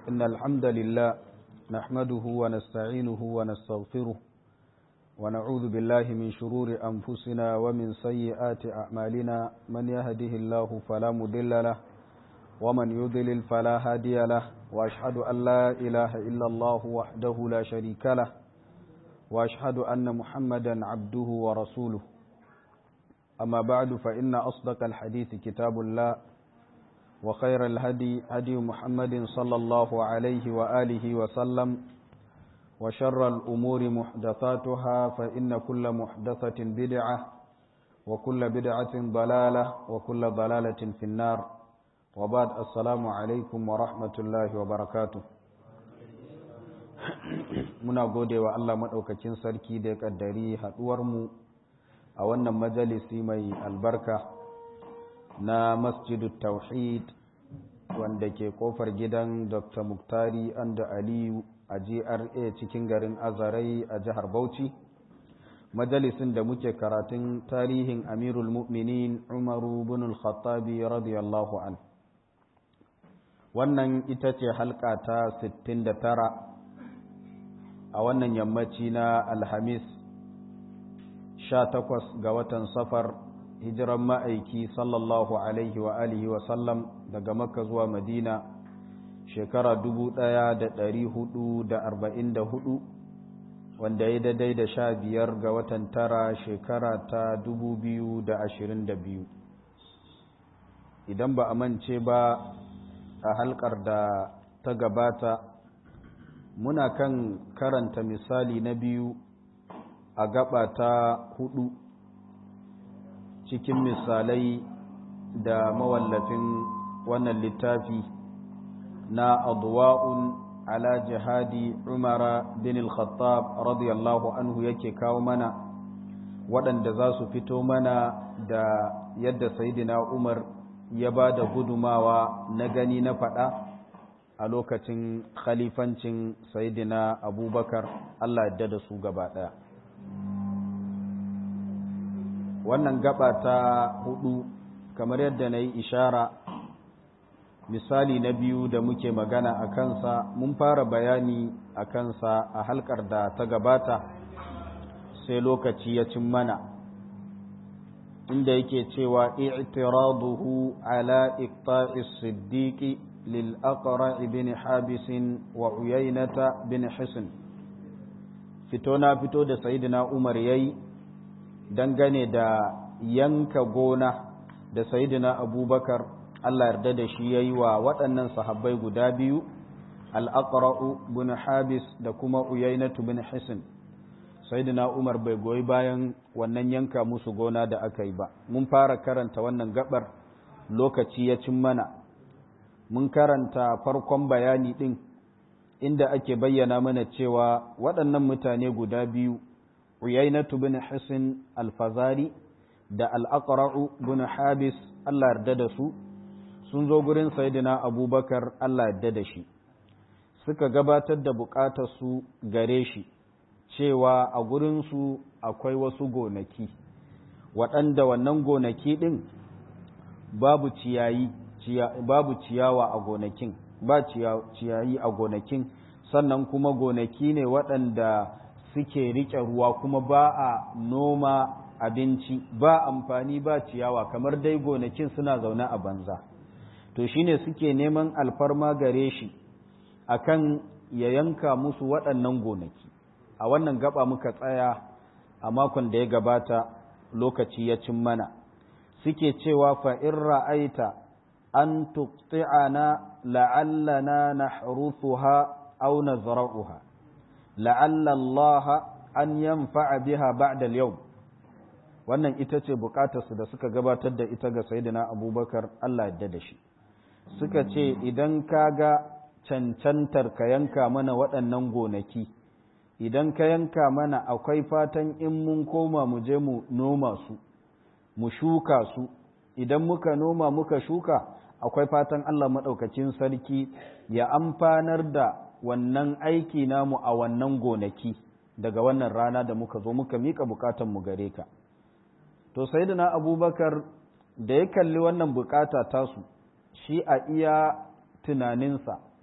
إن الحمد لله نحمده ونستعينه ونستغفره ونعوذ بالله من شرور أنفسنا ومن سيئات أعمالنا من يهده الله فلا مضل له ومن يضلل فلا هادي له وأشهد أن لا إله إلا الله وحده لا شريك له وأشهد أن محمدا عبده ورسوله أما بعد فإن أصدق الحديث كتاب الله وخير الهدي هدي محمد صلى الله عليه وآله وسلم وشر الأمور محدثاتها فإن كل محدثة بدعة وكل بدعة ضلالة وكل ضلالة في النار وبعد السلام عليكم ورحمة الله وبركاته muna gode wa Allah maɗaukakin sarki da ya ƙaddari haɗuwarmu a wannan majalisi mai albarka na masjidu tauhid wanda ke kofar gidan dr muktari anda aliyu a gra cikin garin azarai a jihar bauchi majalisin da muke karatun tarihin amirul mu'minin umaru bin al-khattabi radiyallahu an wannan ita ce halka ta 69 a wannan yammaci na alhamis 18 ga watan safar hijiran ma'aiki sallallahu alaihi wa alihi wa sallam daga makka zuwa madina shekara 1444 wanda ya daidai da sha biyar ga watan tara shekara ta 2022 idan ba a mance ba a halkar da ta gabata muna kan karanta misali na biyu a gaba ta hudu cikin misalai da mawallafin wannan littafi na adwa'un ala jihadi umara bin al-khattab radiyallahu anhu yake kawo mana waɗanda za su fito mana da yadda sayidina umar ya ba da gudumawa na gani na faɗa a lokacin khalifancin sayidina abubakar allah yadda da su gaba ɗaya wannan gaba ta hudu kamar yadda na yi ishara misali na biyu da muke magana a kansa mun fara bayani a kansa a halkar da ta gabata sai lokaci ya cin mana inda yake cewa i'tiraduhu ala iqta'i siddiqi lil aqra ibn habis wa uyaynata bin hisn fito na fito da sayyidina umar yayi dangane da yanka gona da sayidina abubakar Allah yarda da shi ya yi wa waɗannan sahabbai guda biyu al'aƙara'u bin habis da kuma uyainatu bin hisin sayidina umar bai goyi bayan wannan yanka musu gona da aka yi ba mun fara karanta wannan gabar lokaci ya cin mana mun karanta farkon bayani ɗin inda ake bayyana mana cewa waɗannan mutane guda biyu uyainatu bin hisin alfazari da al'aƙara'u bin habis Allah yarda da su sun zo gurin sayidina abubakar Allah yarda da shi suka gabatar da su gare shi cewa a gurinsu akwai wasu gonaki waɗanda wannan gonaki ɗin babu ciyayi babu ciyawa a gonakin ba ciyayi a gonakin sannan kuma gonaki ne waɗanda suke riƙe ruwa kuma ba a noma abinci ba amfani ba ciyawa kamar dai gonakin suna zaune a banza to shine suke neman alfarma gare shi akan ya yanka musu waɗannan gonaki a wannan gaba muka tsaya a makon da ya gabata lokaci ya cin mana suke cewa fa in ra'aita an tuqti'ana la'allana nahrufuha aw nazra'uha la'alla Allah an yanfa'a biha ba'da al-yawm wannan ita ce bukatarsu da suka gabatar da ita ga sayyidina abubakar Allah yadda da shi suka ce idan ka ga cancantar ka yanka mana waɗannan gonaki idan ka yanka mana akwai fatan in mun koma mu je mu noma su mu shuka su idan muka noma muka shuka akwai fatan Allah maɗaukacin sarki ya amfanar da wannan aiki namu a wannan gonaki daga wannan rana da muka zo muka mika bukatan mu gare ka to sayyidina abubakar da ya kalli wannan bukata tasu shi a iya tunaninsa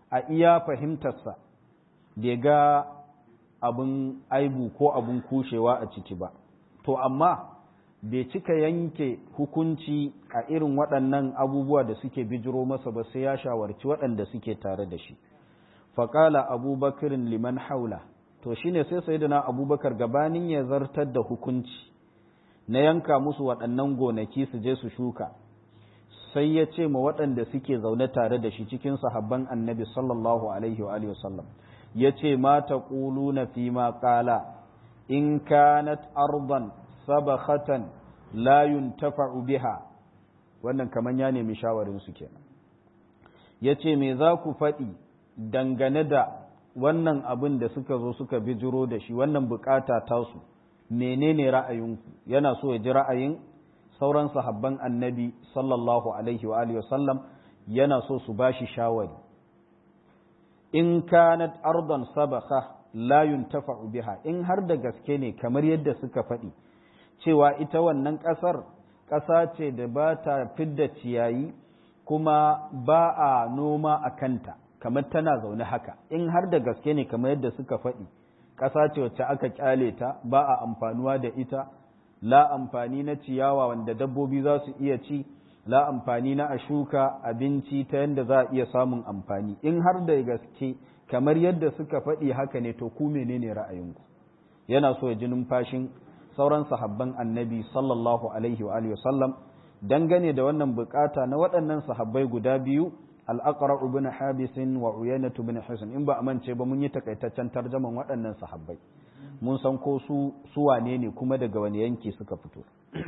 a iya fahimtarsa bai ga abin aibu ko abin kushewa a ciki ba to amma bai cika yanke hukunci a irin waɗannan abubuwa da suke bijiro masa ba sai ya shawarci waɗanda suke tare da shi faƙala abubakarin liman haula to shine sai sai da na abubakar gabanin ya zartar da hukunci na yanka musu waɗannan gonaki su je su shuka sai ya ce ma waɗanda suke zaune tare da shi cikin sahabban annabi sallallahu alaihi wa sallam ya ce ma ta na fi ma ƙala in kanat arban sabakhatan la yuntafa'u biha wannan kaman ya nemi shawarin su kenan yace me za ku faɗi dangane da wannan abin da suka zo suka bijiro da shi wannan bukata tasu menene ra'ayinku yana so ya ji ra'ayin sauran sahabban annabi sallallahu alaihi wa alihi wasallam yana so su bashi shawari in kanat ardan sabakha la yuntafa'u biha in har da gaske ne kamar yadda suka faɗi cewa ita wannan ƙasar ƙasa ce da ba ta fidda ciyayi kuma ba a noma a kanta kamar tana zaune haka in har da gaske ne kamar yadda suka faɗi ƙasa ce wacce aka ƙyale ta ba a amfanuwa da ita la amfani na ciyawa wanda dabbobi za su iya ci la amfani na a shuka abinci ta yadda za a iya samun amfani in har da gaske kamar yadda suka faɗi haka ne to ku menene ra'ayinku yana so ya ji numfashin sauran sahabban annabi sallallahu alaihi wa alihi wasallam dangane da wannan bukata na waɗannan sahabbai guda biyu al-aqra ibn habis wa uyayna ibn hisn in ba amince ba mun yi takaitaccen tarjaman waɗannan sahabbai mun san ko su su wane ne kuma daga wani yanki suka fito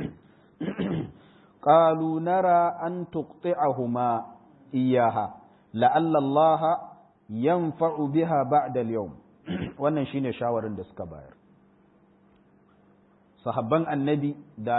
qalu nara an tuqti'ahuma iyaha la'alla Allah yanfa'u biha ba'da al-yawm wannan shine shawarin da suka bayar sahabban annabi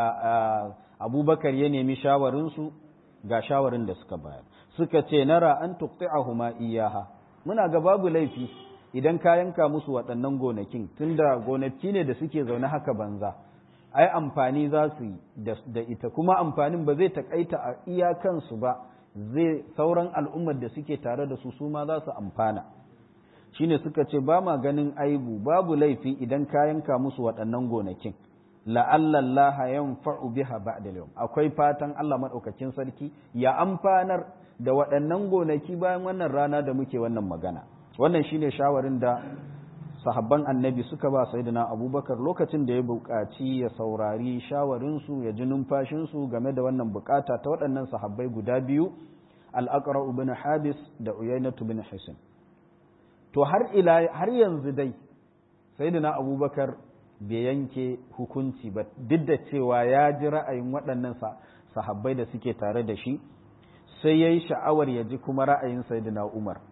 da abubakar ya nemi shawarinsu ga shawarin da suka bayar suka ce nara an tuqti'ahuma iyaha muna ga babu laifi idan ka yanka musu waɗannan gonakin tunda gonaki ne da suke zaune haka banza ai amfani za su yi da ita kuma amfanin ba zai takaita a iyakansu ba zai sauran al'ummar da suke tare da su su ma za su amfana shine suka ce ba ma ganin aibu babu laifi idan ka yanka musu waɗannan gonakin la'allallaha yanfa'u biha ba'da yawm akwai fatan Allah madaukakin sarki ya amfanar da waɗannan gonaki bayan wannan rana da muke wannan magana wannan shine shawarin da sahabban annabi suka ba sayyidina abubakar lokacin da ya buƙaci ya saurari shawarin su ya ji numfashin su game da wannan bukata ta waɗannan sahabbai guda biyu al-aqra ibn habis da uyayna ibn hisin to har ila har yanzu dai sayyidina abubakar bai yanke hukunci ba duk da cewa ya ji ra'ayin waɗannan sahabbai da suke tare da shi sai ya yi sha'awar ya ji kuma ra'ayin sayidina umar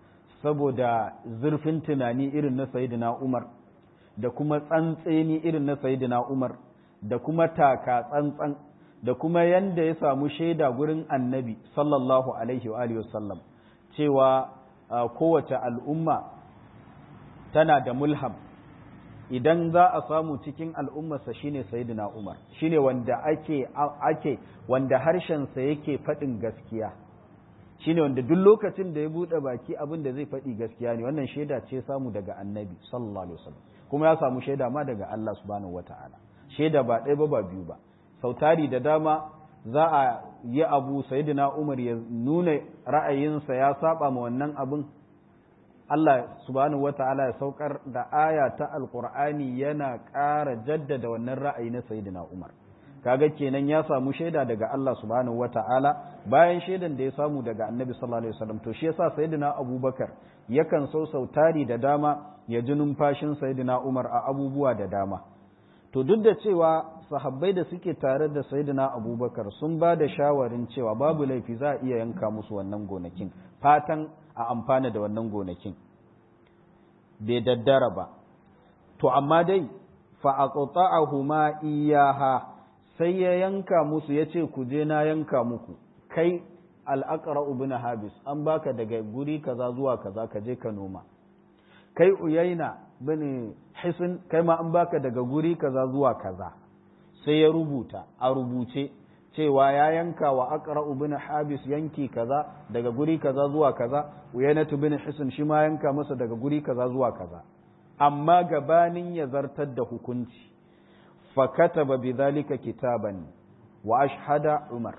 saboda zurfin tunani irin na sayidina umar da kuma tsantseni irin na sayidina umar da kuma taka tsantsan da kuma yanda ya samu shaida gurin annabi sallallahu alaihi wa wasallam cewa kowace al'umma tana da mulham idan za a samu cikin al'ummarsa shine sayyidina Umar shine wanda ake ake wanda harshensa yake faɗin gaskiya shine wanda duk lokacin da ya buɗe baki abin da zai faɗi gaskiya ne wannan shaida ce samu daga annabi sallallahu alaihi wasallam kuma ya samu shaida ma daga Allah subhanahu wataala shaida ba ɗaya ba ba biyu ba sautari da dama za a yi abu sayyidina Umar ya nuna ra'ayinsa ya saba ma wannan abin Allah subhanahu wa ta'ala ya saukar da aya ta alkur'ani yana ƙara jaddada wannan ra'ayi na sayyidina Umar kaga kenan ya samu shaida daga Allah subhanahu wa ta'ala bayan shaidan da ya samu daga Annabi sallallahu alaihi wasallam to shi yasa sayyidina Abubakar yakan so sautari da dama ya ji numfashin sayyidina Umar a abubuwa da dama to duk da cewa sahabbai da suke tare da sayyidina Abubakar sun ba da shawarin cewa babu laifi za a iya yanka musu wannan gonakin fatan a amfana da wannan gonakin bai daddara ba to amma dai fa'aqta'ahuma iyaha sai ya yanka musu yace ku je na yanka muku kai al-aqra ibn habis an baka daga guri kaza zuwa kaza ka je ka noma kai uyaina bin hisn kai ma an baka daga guri kaza zuwa kaza sai ya rubuta a rubuce cewa ya yanka wa aqra'u bin habis yanki kaza daga guri kaza zuwa kaza uyainatu bin hisn shi ma yanka masa daga guri kaza zuwa kaza amma gabanin ya zartar da hukunci fa kataba bidhalika kitaban wa ashhada umar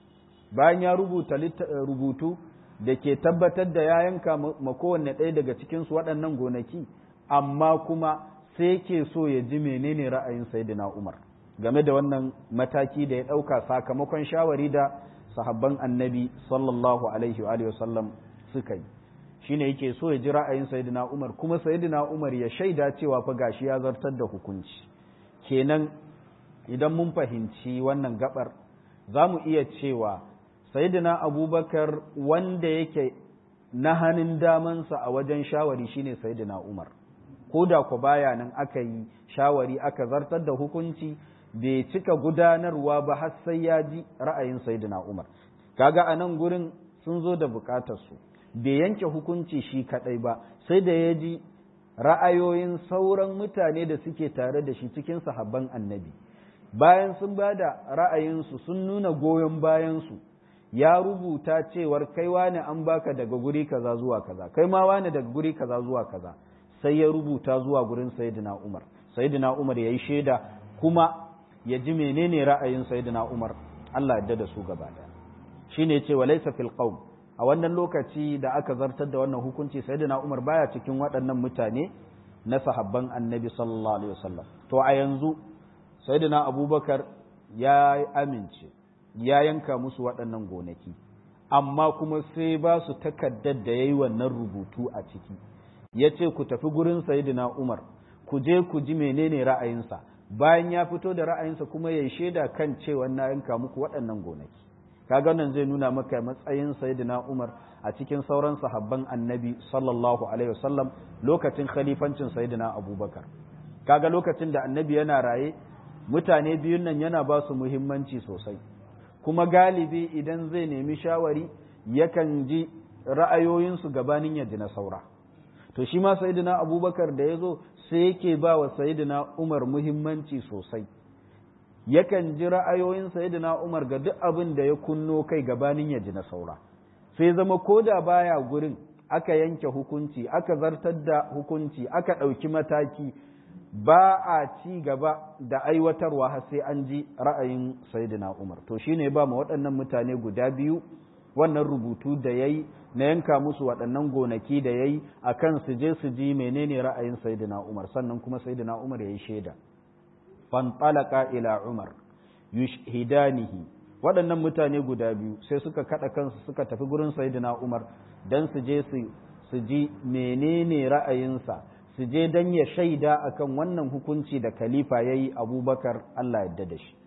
bayan ya rubuta rubutu da ke tabbatar da ya yanka ma kowanne ɗaya daga cikinsu waɗannan gonaki amma kuma sai ke so ya ji menene ra'ayin sayyidina umar game da wannan mataki da ya ɗauka sakamakon shawari da sahabban annabi sallallahu alaihi wa sallam suka yi shine yake so ya ji ra'ayin sayyidina umar kuma sayyidina umar ya shaida cewa fa gashi ya zartar da hukunci kenan idan mun fahimci wannan gabar za mu iya cewa sayyidina abubakar wanda yake na hannun damansa a wajen shawari shine sayyidina umar ko da ku baya nan aka yi shawari aka zartar da hukunci bai cika gudanarwa ba har sai ya ji ra'ayin sayyidina umar kaga a nan gurin sun zo da bukatarsu bai yanke hukunci shi kadai ba sai da ya ji ra'ayoyin sauran mutane da suke tare da shi cikin sahabban annabi bayan sun ba da ra'ayinsu sun nuna goyon bayansu ya rubuta cewar kai wane an baka daga guri kaza zuwa kaza kai ma wane daga guri kaza zuwa kaza sai ya rubuta zuwa gurin sayyidina Umar sayyidina Umar yayi shaida kuma ya ji menene ra'ayin sayyidina Umar Allah ya da su gaba daya shine yace walaysa fil qawm a wannan lokaci da aka zartar da wannan hukunci sayyidina Umar baya cikin waɗannan mutane na sahabban Annabi sallallahu alaihi wasallam to a yanzu sayyidina Abubakar ya amince ya yanka musu waɗannan gonaki amma kuma sai ba su takaddar da ya yi wannan rubutu a ciki ya ce ku tafi gurin sayidina umar ku je ku ji menene ra'ayinsa bayan ya fito da ra'ayinsa kuma ya shaida kan cewa na yanka muku waɗannan gonaki kaga wannan zai nuna maka matsayin sayidina umar a cikin sauran sahabban annabi sallallahu alaihi wasallam lokacin khalifancin sayidina abubakar kaga lokacin da annabi yana raye mutane biyun nan yana ba su muhimmanci sosai kuma galibi idan zai nemi shawari yakan ji ra'ayoyinsu gabanin ya ji na saura to shi ma sayidina abubakar da ya zo sai yake ba wa sayidina umar muhimmanci sosai yakan ji ra'ayoyin sayidina umar ga duk abin da ya kunno kai gabanin ya ji na saura sai zama ko da baya gurin aka yanke hukunci aka zartar da hukunci aka ɗauki mataki ba a ci gaba da aiwatarwa har sai an ji ra'ayin sayyidina Umar to shine ba mu waɗannan mutane guda biyu wannan rubutu da yayi na yanka musu waɗannan gonaki da yayi akan su je su ji menene ra'ayin sayyidina Umar sannan kuma sayyidina Umar yayi shaida fantalaka ila Umar yushhidanihi waɗannan mutane guda biyu sai suka kada kansu suka tafi gurin sayyidina Umar dan su je su ji menene ra'ayinsa su je don ya shaida akan wannan hukunci da khalifa ya yi abubakar Allah yadda da shi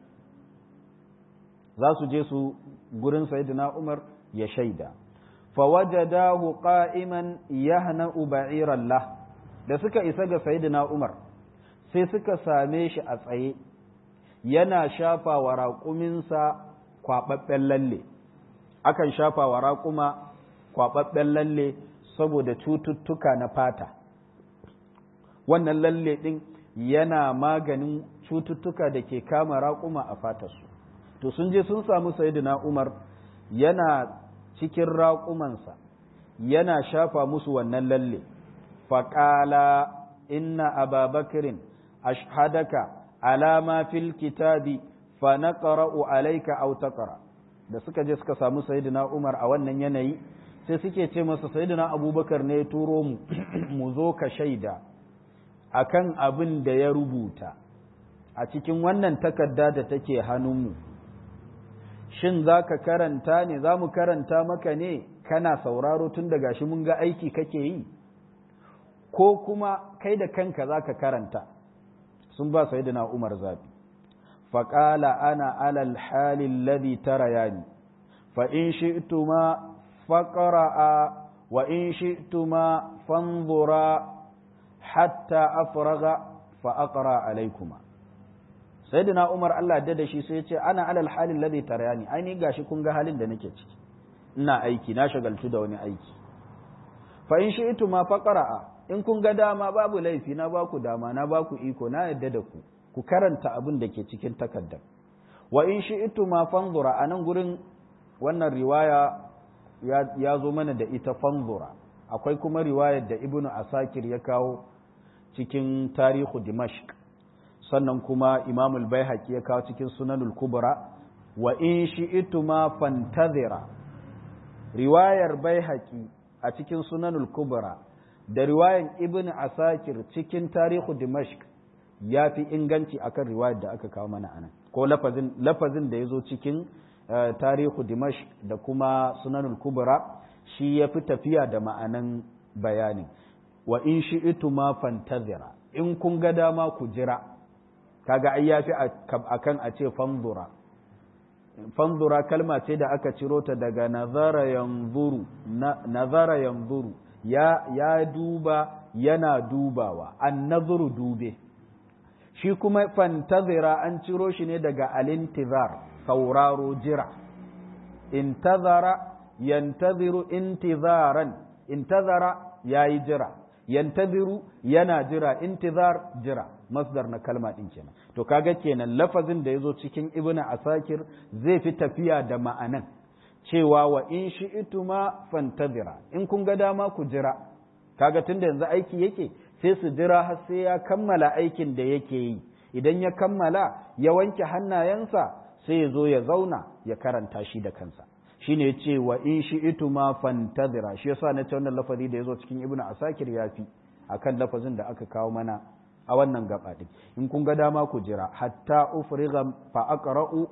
za su je su gurin sayidina umar ya shaida fawajadahu qa'iman yahna'u ba'iran lah da suka isa ga sayidina umar sai suka same shi a tsaye yana shafa wa raƙuminsa kwaɓaɓɓen lalle akan shafa wa raƙuma kwaɓaɓɓen lalle saboda cututtuka na fata wannan lalle ɗin yana maganin cututtuka da ke kama raƙuma a fatarsu to sun je sun samu sayidina umar yana cikin raƙumansa yana shafa musu wannan lalle faƙala inna ababakirin ashhadaka alama fil kitabi fa naqra'u alayka aw taqra da suka je suka samu sayidina umar a wannan yanayi sai suke ce masa sayidina abubakar ne ya turo mu mu zo ka shaida akan abin da ya rubuta a cikin wannan takarda da take hannunmu shin za ka karanta ne za mu karanta maka ne kana sauraro tun daga shi mun ga aiki kake yi ko kuma kai da kanka za ka karanta sun ba sai na umar zafi faƙala ana alal halin ladhi tarayani fa in shi'tuma faqra'a wa in shi'tuma fanzura hatta afraga fa aqra alaykuma sayyidina umar Allah da da shi sai ya ce ana alal halin ladhi tarayani ai ni gashi kun ga halin da nake ciki ina aiki na shagaltu da wani aiki fa in shi'tu ma faqra'a in kun ga dama babu laifi na baku dama na baku iko na yadda da ku ku karanta abin da ke cikin takardar wa in shi'tu ma fanzura anan gurin wannan riwaya ya zo mana da ita fanzura akwai kuma riwayar da ibnu asakir ya kawo cikin tarihu dimashq sannan kuma imam al-baihaqi ya kawo cikin sunanul kubra wa in shi'tu ma fantazira riwayar baihaqi a cikin sunanul kubra da riwayar ibnu asakir cikin tarihu dimashq ya fi inganci akan riwayar da aka kawo mana anan ko lafazin lafazin da ya zo cikin tarihu dimash da kuma sunanul kubra shi ya fi tafiya da ma'anan bayanin wa in shi itu ma fantazira in kun ga dama ku jira kaga ai yafi akan a ce fanzura fanzura kalma ce da aka ciro ta daga nazara yanzuru nazara yanzuru ya ya duba yana dubawa an nazuru dube shi kuma fantazira an ciro shi ne daga alintizar sauraro jira intazara yantaziru intizaran intazara yayi jira yantaziru yana jira intizar jira masdar na kalma din kenan to kaga kenan lafazin da yazo cikin ibnu asakir zai fi tafiya da ma'anan cewa wa in shi'tuma fantazira in kun ga dama ku jira kaga tunda yanzu aiki yake sai su jira har sai ya kammala aikin da yake yi idan ya kammala ya wanke hannayensa sai ya zo ya zauna ya karanta shi da kansa shine ya ce wa in shi itu ma fantazira shi yasa na ce wannan lafazi da ya zo cikin ibnu asakir ya fi akan lafazin da aka kawo mana a wannan gaba din in kun ga dama ku jira hatta ufriga fa aqra'u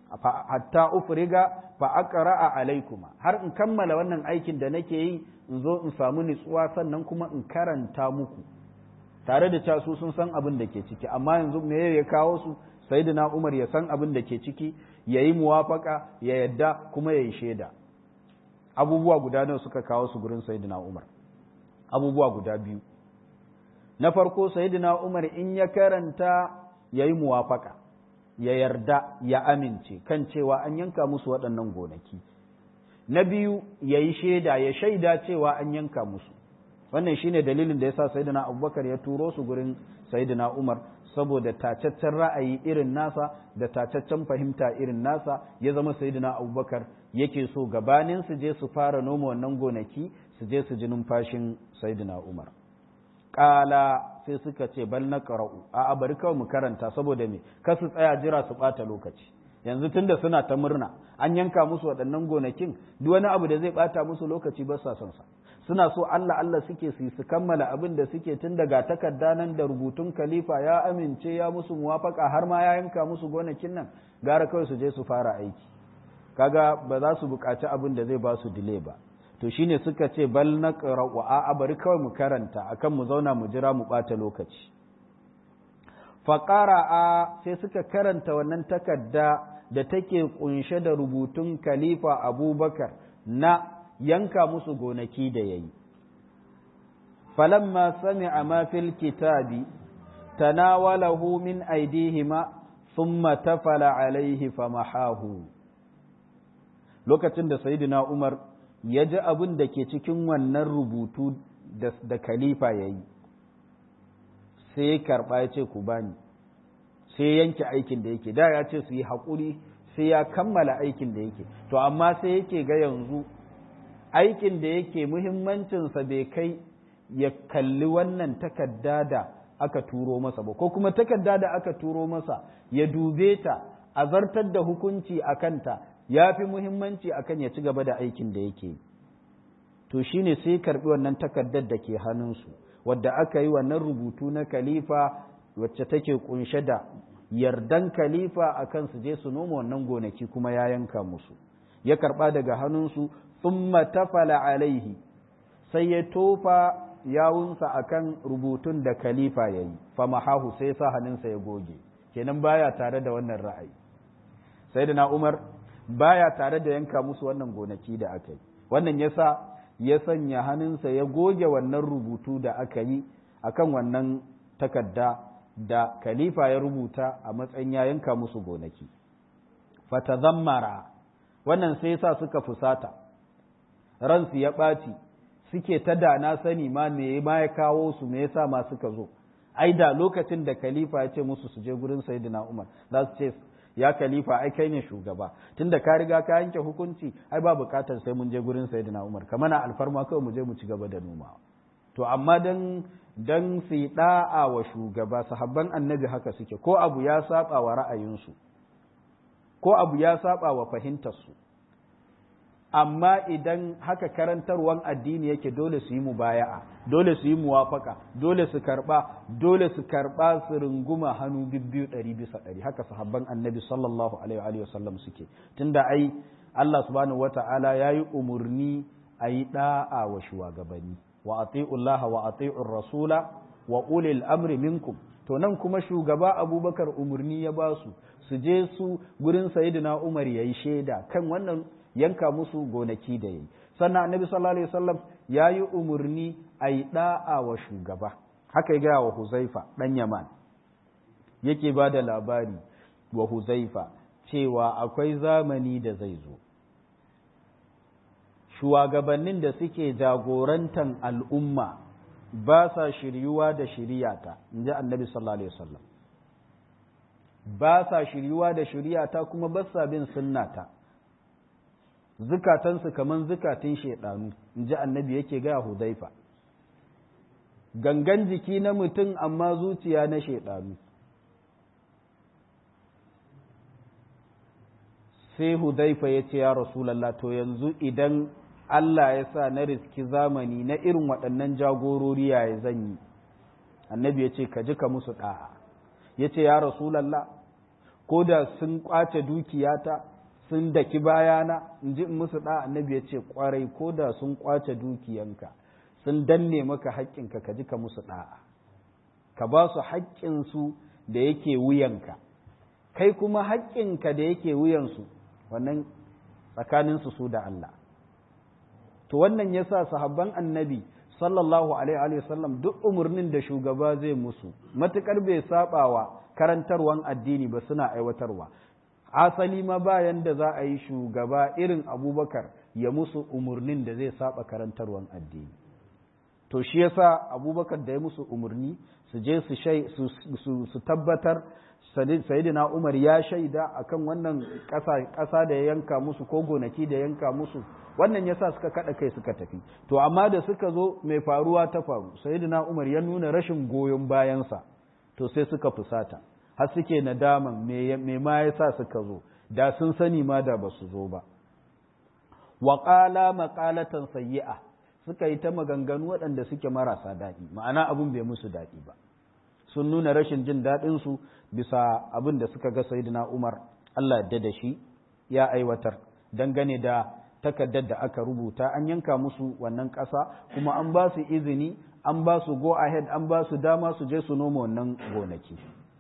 hatta ufriga fa aqra'a alaikuma har in kammala wannan aikin da nake yi in zo in samu nutsuwa sannan kuma in karanta muku tare da cewa su sun san abin da ke ciki amma yanzu me ya kawo su sayyidina Umar ya san abin da ke ciki ya yi muwafaka ya yadda kuma ya yi shaida abubuwa guda nawa suka kawo su gurin sayyidina Umar abubuwa guda biyu na farko sayyidina Umar in ya karanta ya yi muwafaka ya yarda ya amince kan cewa an yanka musu waɗannan gonaki na biyu ya yi shaida ya shaida cewa an yanka musu wannan shine dalilin da yasa sayyidina Abubakar ya turo su gurin sayyidina Umar saboda tacaccen ra'ayi irin nasa da tacaccen fahimta irin nasa ya zama sayyidina Abubakar yake so gabanin su je su fara noma wannan gonaki su je su ji numfashin sayyidina Umar kala sai suka ce bal na qara'u a bari kawai mu karanta saboda me kar su tsaya jira su bata lokaci yanzu tunda suna ta murna an yanka musu waɗannan gonakin duk wani abu da zai bata musu lokaci ba sa son sa suna so Allah Allah suke su su kammala abin da suke tun daga takarda nan da rubutun khalifa ya amince ya musu muwafaka har ma ya yanka musu gonakin nan gara kawai su je su fara aiki kaga ba za su buƙaci abin da zai ba su delay ba to shine suka ce bal na wa a bari kawai mu karanta akan mu zauna mu jira mu ɓata lokaci faƙara sai suka karanta wannan takarda da take kunshe da rubutun khalifa abubakar na yanka musu gonaki da ya yi. Falamma sami'a ma fil kitabi, tanawalahu min aidihima thumma tafala alaihi famahahu. Lokacin da Sayyidina Umar ya ji abin da ke cikin wannan rubutu da khalifa ya yi, sai ya karɓa ya ce ku bani, sai yanke aikin da yake, da ya ce su yi haƙuri sai ya kammala aikin da yake, to amma sai yake ga yanzu aikin da yake muhimmancinsa bai kai ya kalli wannan takarda da aka turo masa ba ko kuma takarda da aka turo masa ya dube ta a zartar da hukunci a kanta ya fi muhimmanci akan ya ci gaba da aikin da yake to shine sai karbi wannan takardar da ke hannunsu wadda aka yi wannan rubutu na khalifa wacce take kunshe da yardan khalifa akan su je su noma wannan gonaki kuma ya yanka musu ya karba daga hannunsu thumma tafala alaihi sai ya tofa yawunsa akan rubutun da khalifa ya yi famahahu sai sa hannunsa ya goge kenan baya tare da wannan ra'ayi sai da na umar baya tare da yanka musu wannan gonaki da aka yi wannan yasa ya sanya hannunsa ya goge wannan rubutu da aka yi akan wannan takarda da khalifa ya rubuta a matsayin ya yanka musu gonaki fatazammara wannan sai yasa suka fusata ransu ya ɓaci suke ta da na sani ma me ma ya kawo su me yasa ma suka zo ai da lokacin da khalifa ya ce musu su je gurin sayyidina Umar za su ce ya khalifa ai kai ne shugaba tunda ka riga ka yanke hukunci ai ba bukatar sai mun je gurin sayyidina Umar kamar na alfarma kawai mu je mu ci gaba da noma to amma dan dan su da'a wa shugaba sahabban annabi haka suke ko abu ya saba wa ra'ayinsu ko abu ya saba wa fahimtarsu amma idan haka karantarwan addini yake dole su yi mubaya'a dole su yi muwafaka dole su karba dole su karba su runguma hannu bibbiyu ɗari bisa ɗari haka sahabban annabi sallallahu alaihi wa sallam suke tunda ai Allah subhanahu wata'ala ya yi umarni a yi ɗa'a wa shugabanni wa ati'ullaha wa ati'ur rasula wa ulil amri minkum to nan kuma shugaba abubakar umarni ya ba su su je su gurin sayyidina umar yayi shaida kan wannan yanka musu gonaki da yayi sannan annabi sallallahu alaihi wasallam yayi umarni a yi da'a wa shugaba haka ya gaya wa huzaifa dan yaman yake ba da labari wa huzaifa cewa akwai zamani da zai zo shugabannin da suke jagorantan al'umma ba sa shiryuwa da shiriyata in ji annabi sallallahu alaihi wasallam ba sa shiryuwa da shiriyata kuma ba sa bin sunnata zukatansu kaman zukatun shaidanu in ji annabi yake gaya hudaifa gangan jiki na mutum amma zuciya na shaidanu sai hudaifa ya ce ya rasulallah to yanzu idan Allah ya sa na riski zamani na irin waɗannan jagorori yaya zan yi annabi ya ce ka ji ka musu ɗa'a ya ce ya rasulallah ko da sun ƙwace dukiyata sun daki bayana in ji in musu ɗa'a annabi ya ce ƙwarai ko da sun ƙwace dukiyanka sun danne maka haƙƙinka ka ji ka musu ɗa'a ka ba su haƙƙinsu da yake wuyanka kai kuma haƙƙinka da yake wuyansu wannan tsakaninsu su da Allah to wannan yasa sahabban annabi sallallahu alaihi wa sallam duk umarnin da shugaba zai musu matukar bai sabawa karantarwan addini ba suna aiwatarwa asali ma bayan da za a yi shugaba irin abubakar ya musu umarnin da zai saba karantarwan addini to shi yasa abubakar da ya musu umarni su je su tabbatar sayidina umar ya shaida akan wannan ƙasa da ya yanka musu ko gonaki da yanka musu wannan yasa suka kada kai suka tafi to amma da suka zo mai faruwa ta faru sayidina umar ya nuna rashin goyon bayansa to sai suka fusata har suke nadaman me ma yasa suka zo da sun sani ma da ba su zo ba wa qala maqalatan sayyi'a suka yi ta maganganu waɗanda suke marasa daɗi ma'ana abun bai musu daɗi ba sun nuna rashin jin daɗinsu bisa abin da suka ga sayidina umar allah yadda da shi ya aiwatar dangane da takardar da aka rubuta an yanka musu wannan ƙasa kuma an ba su izini an ba su go ahead an ba su dama su je su noma wannan gonaki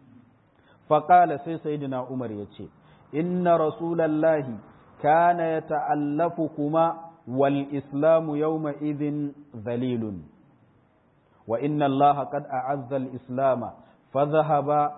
faƙala sai sayidina umar ya ce inna rasulallahi kana ya ta'allafu kuma wal islamu yawma idhin zalilun wa inna allaha qad a'azza al islama فذهب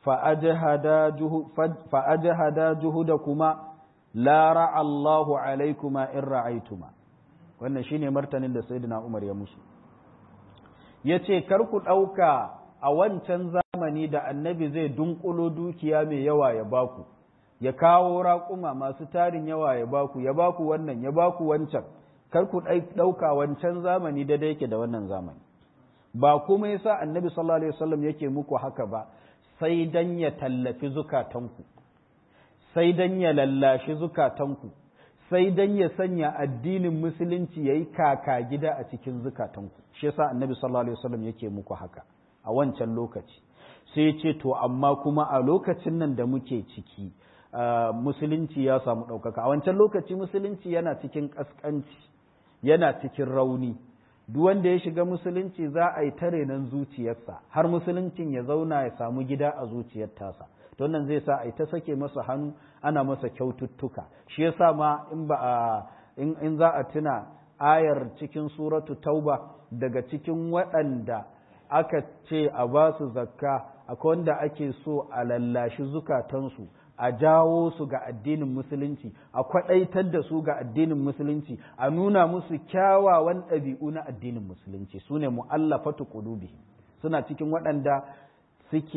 فأجهد جهدكما لا رعى الله عليكما إن رعيتما wannan shine martanin da sayyidina Umar ya musu yace kar ku dauka a wancan zamani da annabi zai dunkulo dukiya mai yawa ya baku ya kawo raƙuma masu tarin yawa ya baku ya baku wannan ya baku wancan kar ku dauka wancan zamani da yake da wannan zamani ba kuma yasa annabi sallallahu alaihi wasallam yake muku haka ba sai dan ya tallafi zukatanku sai dan ya lallashi zukatanku sai dan ya sanya addinin musulunci yayi kaka gida a cikin zukatanku shi yasa annabi sallallahu alaihi wasallam yake muku haka a wancan lokaci sai ya ce to amma kuma a lokacin nan da muke ciki musulunci ya samu ɗaukaka a wancan lokaci musulunci yana cikin ƙasƙanci yana cikin rauni duk wanda ya shiga musulunci za a yi tare nan zuciyarsa har musuluncin ya zauna ya samu gida a zuciyar tasa don nan zai sa a yi ta sake masa hannu ana masa kyaututtuka shi yasa ma in ba a in za a tuna ayar cikin suratu tauba daga cikin waɗanda aka ce a ba su zakka akwai wanda ake so a lallashi zukatansu a jawo su ga addinin musulunci a kwaɗaitar da su ga addinin musulunci a nuna musu kyawawan ɗabi'u na addinin musulunci su ne mu'allafatu qulubi suna cikin waɗanda suke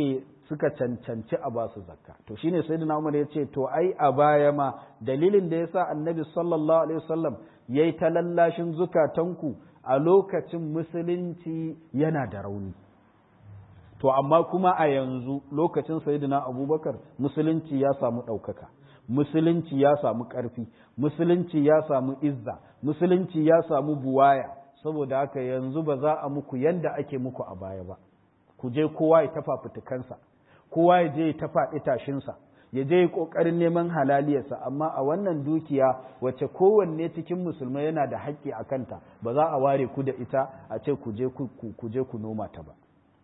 suka cancanci a ba su zakka to shine sayyidina Umar ya ce to ai a baya ma dalilin da yasa annabi sallallahu alaihi wasallam yayi ta lallashin zukatanku a lokacin musulunci yana da rauni to amma kuma a yanzu lokacin sayyidina Abubakar musulunci ya samu ɗaukaka musulunci ya samu ƙarfi musulunci ya samu izza musulunci ya samu buwaya saboda haka yanzu ba za a muku yanda ake muku a baya ba ku je kowa ya tafa fitukansa kowa ya je ya tafa itashinsa ya je ƙoƙarin neman halaliyarsa amma a wannan dukiya wacce kowanne cikin musulmai yana da haƙƙi a kanta ba za a ware ku da ita a ce ku je ku noma ta ba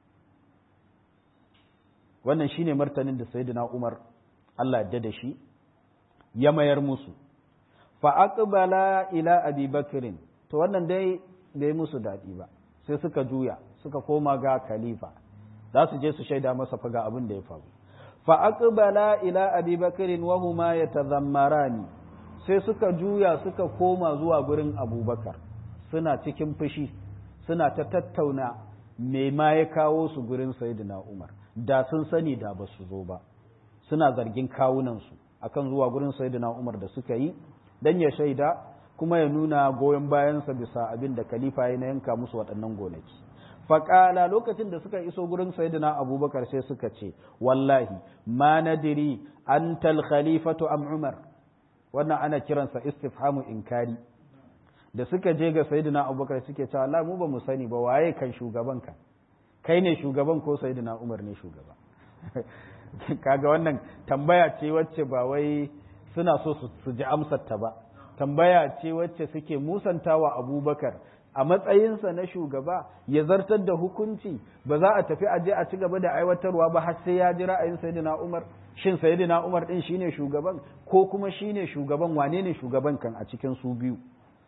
wannan shine martanin da sayyidina Umar Allah ya da shi ya mayar musu fa aqbala ila abi bakrin to wannan dai bai musu daɗi ba sai suka juya suka koma ga khalifa za su je su shaida masa faga abin da ya faru fa aqbala ila abi bakrin wa huma yatazammarani sai suka juya suka koma zuwa gurin abubakar suna cikin fushi suna ta tattauna me ma ya kawo su gurin sayyidina umar da sun sani da ba su zo ba suna zargin kawunansu akan zuwa gurin sayyidina umar da suka yi dan ya shaida kuma ya nuna goyon bayansa bisa abin da khalifa ya na yanka musu waɗannan gonaki faƙala lokacin da suka iso gurin sayyidina abubakar sai suka ce wallahi ma nadiri antal khalifatu am umar wannan ana kiransa istifhamu inkari da suka je ga sayyidina abubakar suke cewa Allah mu ba mu sani ba waye kan shugaban ka kai ne shugaban ko sayyidina umar ne shugaba kaga wannan tambaya ce wacce ba wai suna so su ji amsar ta ba tambaya ce wacce suke musantawa abubakar a matsayinsa na shugaba ya zartar da hukunci ba za a tafi aje a ci gaba da aiwatarwa ba har sai ya ji ra'ayin sayyidina Umar shin sayyidina Umar din shine shugaban ko kuma shine shugaban wane ne shugaban kan a cikin su biyu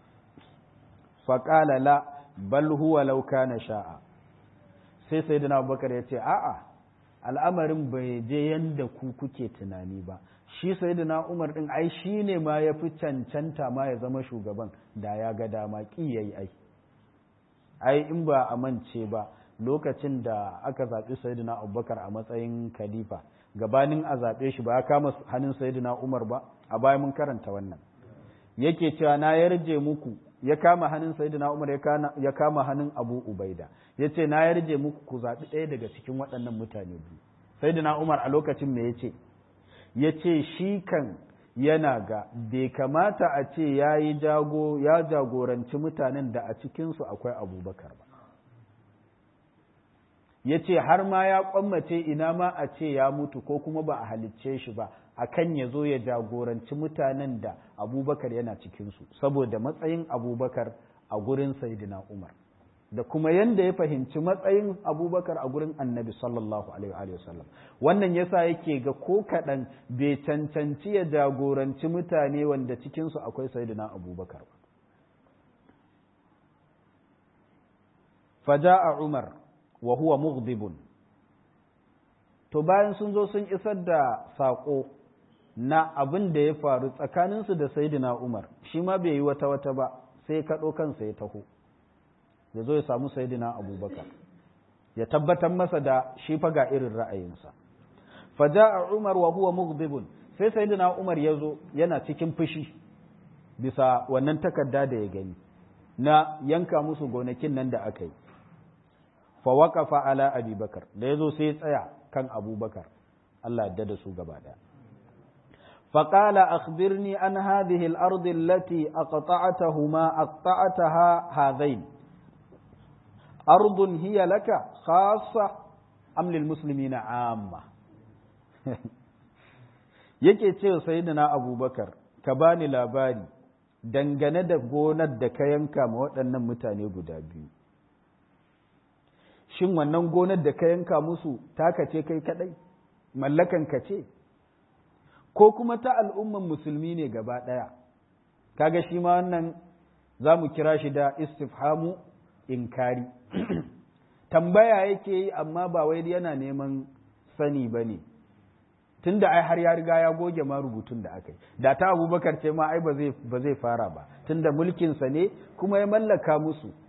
fa qala la bal huwa law kana sha'a sai sayyidina Abubakar ya ce a'a al'amarin bai je yanda ku kuke tunani ba shi sayyidina Umar din ai shine ma ya fi cancanta ma ya zama shugaban da ya ga dama ki yayi ai ai in ba a mance ba lokacin da aka zaɓi sayyidina abubakar a matsayin khalifa gabanin a zaɓe shi ba ya kama hannun sayyidina umar ba a baya mun karanta wannan yake cewa na yarje muku ya kama hannun sayyidina umar ya kama hannun abu ubaida ya ce na yarje muku ku zaɓi ɗaya daga cikin waɗannan mutane biyu sayyidina umar a lokacin me ya ce ya ce shi kan yana ga bai kamata a ce ya yi jago ya jagoranci mutanen da a cikinsu akwai abubakar ba ya ce har ma ya kwammace ina ma a ce ya mutu ko kuma ba a halicce shi ba a kan ya zo ya jagoranci mutanen da abubakar yana cikinsu saboda matsayin abubakar a gurin sayidina umar da kuma yanda ya fahimci matsayin abubakar a gurin annabi sallallahu alaihi wasallam wannan yasa yake ga ko kaɗan bai cancanci ya jagoranci mutane wanda cikinsu akwai sayyidina abubakar ba faja'a umar wa huwa mughdibun to bayan sun zo sun isar da saƙo na abin da ya faru tsakaninsu da sayyidina umar shi ma bai yi wata wata ba sai kaɗo kansa ya taho ya zo ya samu sayidina abubakar ya tabbatar masa da shi fa ga irin ra'ayinsa faja'a umar wa huwa mughdibun sai sayidina umar ya zo yana cikin fushi bisa wannan takarda da ya gani na yanka musu gonakin nan da aka yi fa waqafa ala abubakar da ya zo sai ya tsaya kan abubakar Allah ya da su gaba daya فقال أخبرني عن هذه الأرض التي أقطعتهما أقطعتها هذين أرض هي لك خاصة أم للمسلمين عامة yake ce sayyidina abubakar ka bani labari dangane da gonar da ka yanka ma waɗannan mutane guda biyu shin wannan gonar da ka yanka musu taka ce kai kadai mallakan ka ce ko kuma ta al'umman musulmi ne gaba ɗaya kaga shi ma wannan za mu kira shi da istifhamu inkari tambaya yake yi amma ba wai yana neman sani ba ne tun da ai har ya riga ya goge ma rubutun da aka yi da ta abubakar ce ma ai ba zai fara ba tun da mulkinsa ne kuma ya mallaka musu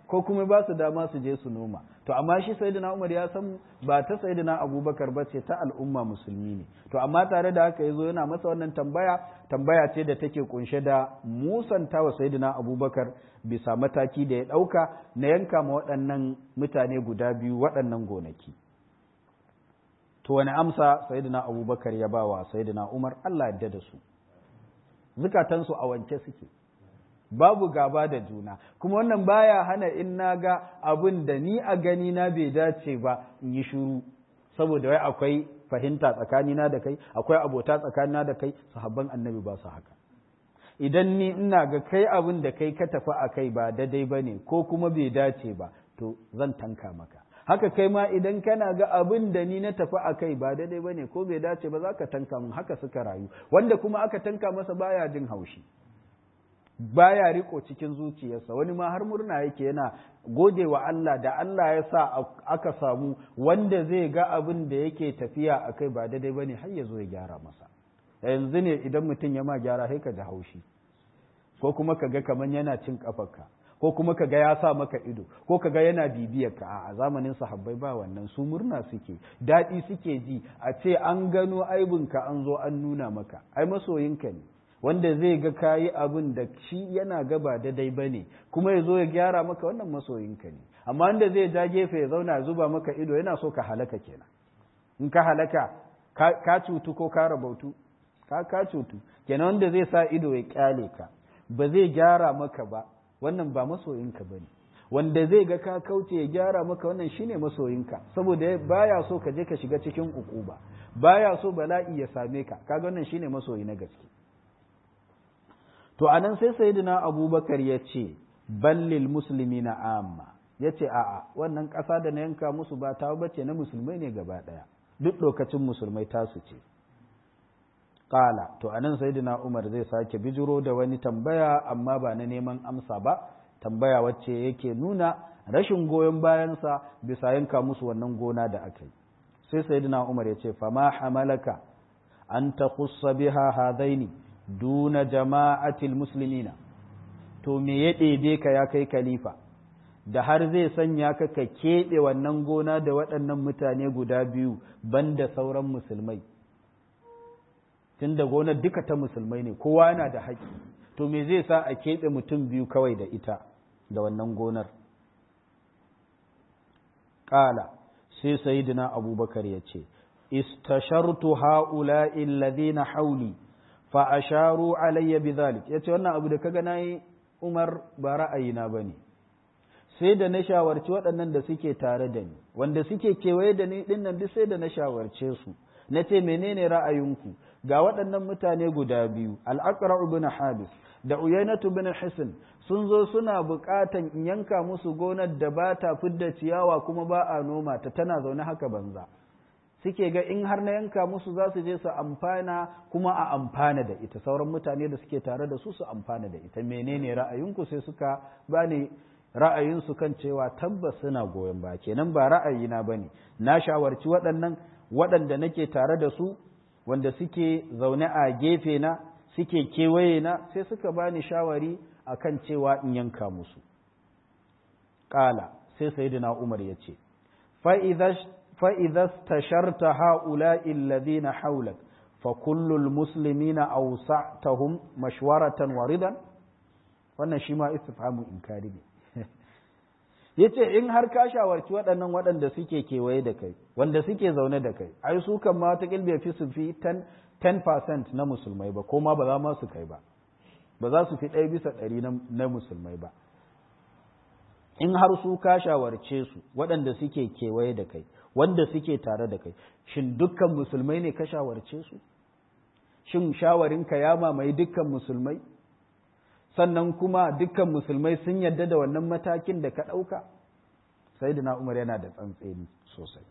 ko kuma ba su dama su je su noma to amma shi sayyidina Umar ya san ba ta sayyidina Abubakar ba ce ta al'umma musulmi ne to amma tare da haka yazo yana masa wannan tambaya tambaya ce da take kunshe da musanta wa sayyidina Abubakar bisa mataki da ya dauka na yanka ma waɗannan mutane guda biyu waɗannan gonaki to wani amsa sayyidina Abubakar ya ba wa sayyidina Umar Allah ya da su zukatansu a wanke suke babu gaba da juna kuma wannan baya hana in na ga abin da ni a gani na bai dace ba in yi shiru saboda wai akwai fahimta tsakanina da kai akwai abota tsakanina da kai sahabban annabi ba su haka idan ni ina ga kai abin da kai ka tafi a kai ba daidai ba ne ko kuma bai dace ba to zan tanka maka haka kai ma idan kana ga abin da ni na tafi a kai ba daidai ba ne ko bai dace ba za ka tanka mun haka suka rayu wanda kuma aka tanka masa baya jin haushi baya riko cikin zuciyarsa wani ma har murna yake yana gode wa Allah da Allah ya sa aka samu wanda zai ga abin da yake tafiya a kai ba daidai ba ne har ya zo ya gyara masa yanzu ne idan mutum ya ma gyara sai ka ji haushi ko kuma ka ga kamar yana cin kafarka ko kuma ka ga ya sa maka ido ko ka ga yana bibiyar ka a zamanin sahabbai ba wannan su murna suke daɗi suke ji a ce an gano aibinka an zo an nuna maka ai masoyinka ne wanda zai ga kayi abin da shi yana gaba daidai ba ne kuma ya zo ya gyara maka wannan masoyinka ne amma wanda zai ja gefe ya zauna ya zuba maka ido yana so ka halaka kenan in ka halaka ka cutu ko ka rabautu ka ka cutu kenan wanda zai sa ido ya kyale ka ba zai gyara maka ba wannan ba masoyinka ba ne wanda zai ga ka kauce ya gyara maka wannan shine masoyinka saboda baya so ka je ka shiga cikin ukuba baya so bala'i ya same ka kaga wannan shine masoyi na gaske to anan sai sayyidina abubakar ya ce ballil musulmi na amma ya ce a'a wannan ƙasa da na yanka musu ba ta bace na musulmai ne gaba ɗaya duk lokacin musulmai tasu ce ƙala to anan sayyidina umar zai sake bijiro da wani tambaya amma ba na neman amsa ba tambaya wacce yake nuna rashin goyon bayansa bisa yanka musu wannan gona da aka yi sai sayyidina umar ya ce fama hamalaka an ta biha hadaini duna jama'atil muslimina to me ya ɗebe ka ya kai khalifa da har zai sanya ka ka keɓe wannan gona da waɗannan mutane guda biyu banda sauran musulmai tunda gonar duka ta musulmai ne kowa yana da haƙƙi to me zai sa a keɓe mutum biyu kawai da ita da wannan gonar ƙala sai sayidina abubakar ya ce istashartu ha'ula'i alladhina hauli fa asharu alayya bidhalik yace wannan abu da kaga nayi Umar ba ra'ayina bane sai da na shawarci waɗannan da suke tare da ni wanda suke kewaye da ni dinnan duk sai da na shawarce su na ce menene ra'ayinku ga waɗannan mutane guda biyu al-aqra ibn habis da uyainatu ibn hisn sun zo suna buƙatan in yanka musu gonar da ba ta fidda ciyawa kuma ba a noma ta tana zaune haka banza suke ga in har na yanka musu za su je su amfana kuma a amfana da ita sauran mutane da suke tare da su su amfana da ita menene ra'ayinku sai suka bani ra'ayinsu kan cewa tabbas suna goyon ba kenan ba ra'ayina bane na shawarci waɗannan waɗanda nake tare da su wanda suke zaune a gefe na suke kewaye na sai suka bani shawari akan cewa in yanka musu ƙala sai sayyidina umar ya ce fa فإذا استشرت هؤلاء الذين حولك فكل المسلمين أوسعتهم مشورة ورضا wannan shi ma istifhamu inkari ne yace in har ka shawarci waɗannan waɗanda suke kewaye da kai wanda suke zaune da kai ai su kan ma ta bai fi su fi 10% na musulmai ba ko ma ba za ma su kai ba ba za su fi ɗaya bisa ɗari na musulmai ba in har su ka shawarce su waɗanda suke kewaye da kai wanda suke tare da kai shin dukkan musulmai ne ka shawarce su shin shawarinka ya mamaye dukkan musulmai sannan kuma dukkan musulmai sun yadda da wannan matakin da ka ɗauka sai umar yana da tsantseni sosai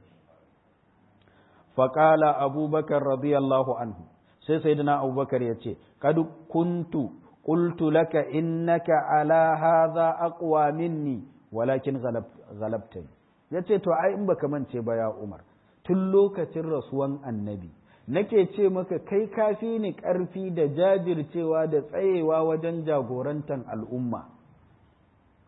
faƙala abubakar radiyallahu anhu sai sai abubakar ya ce kadu kuntu qultu laka innaka ala hadha aqwa minni walakin ghalabtani ya ce to ai in baka mance ba ya umar tun lokacin rasuwan annabi nake ce maka kai kafi ni ƙarfi da jajircewa da tsayewa wajen jagorantar al'umma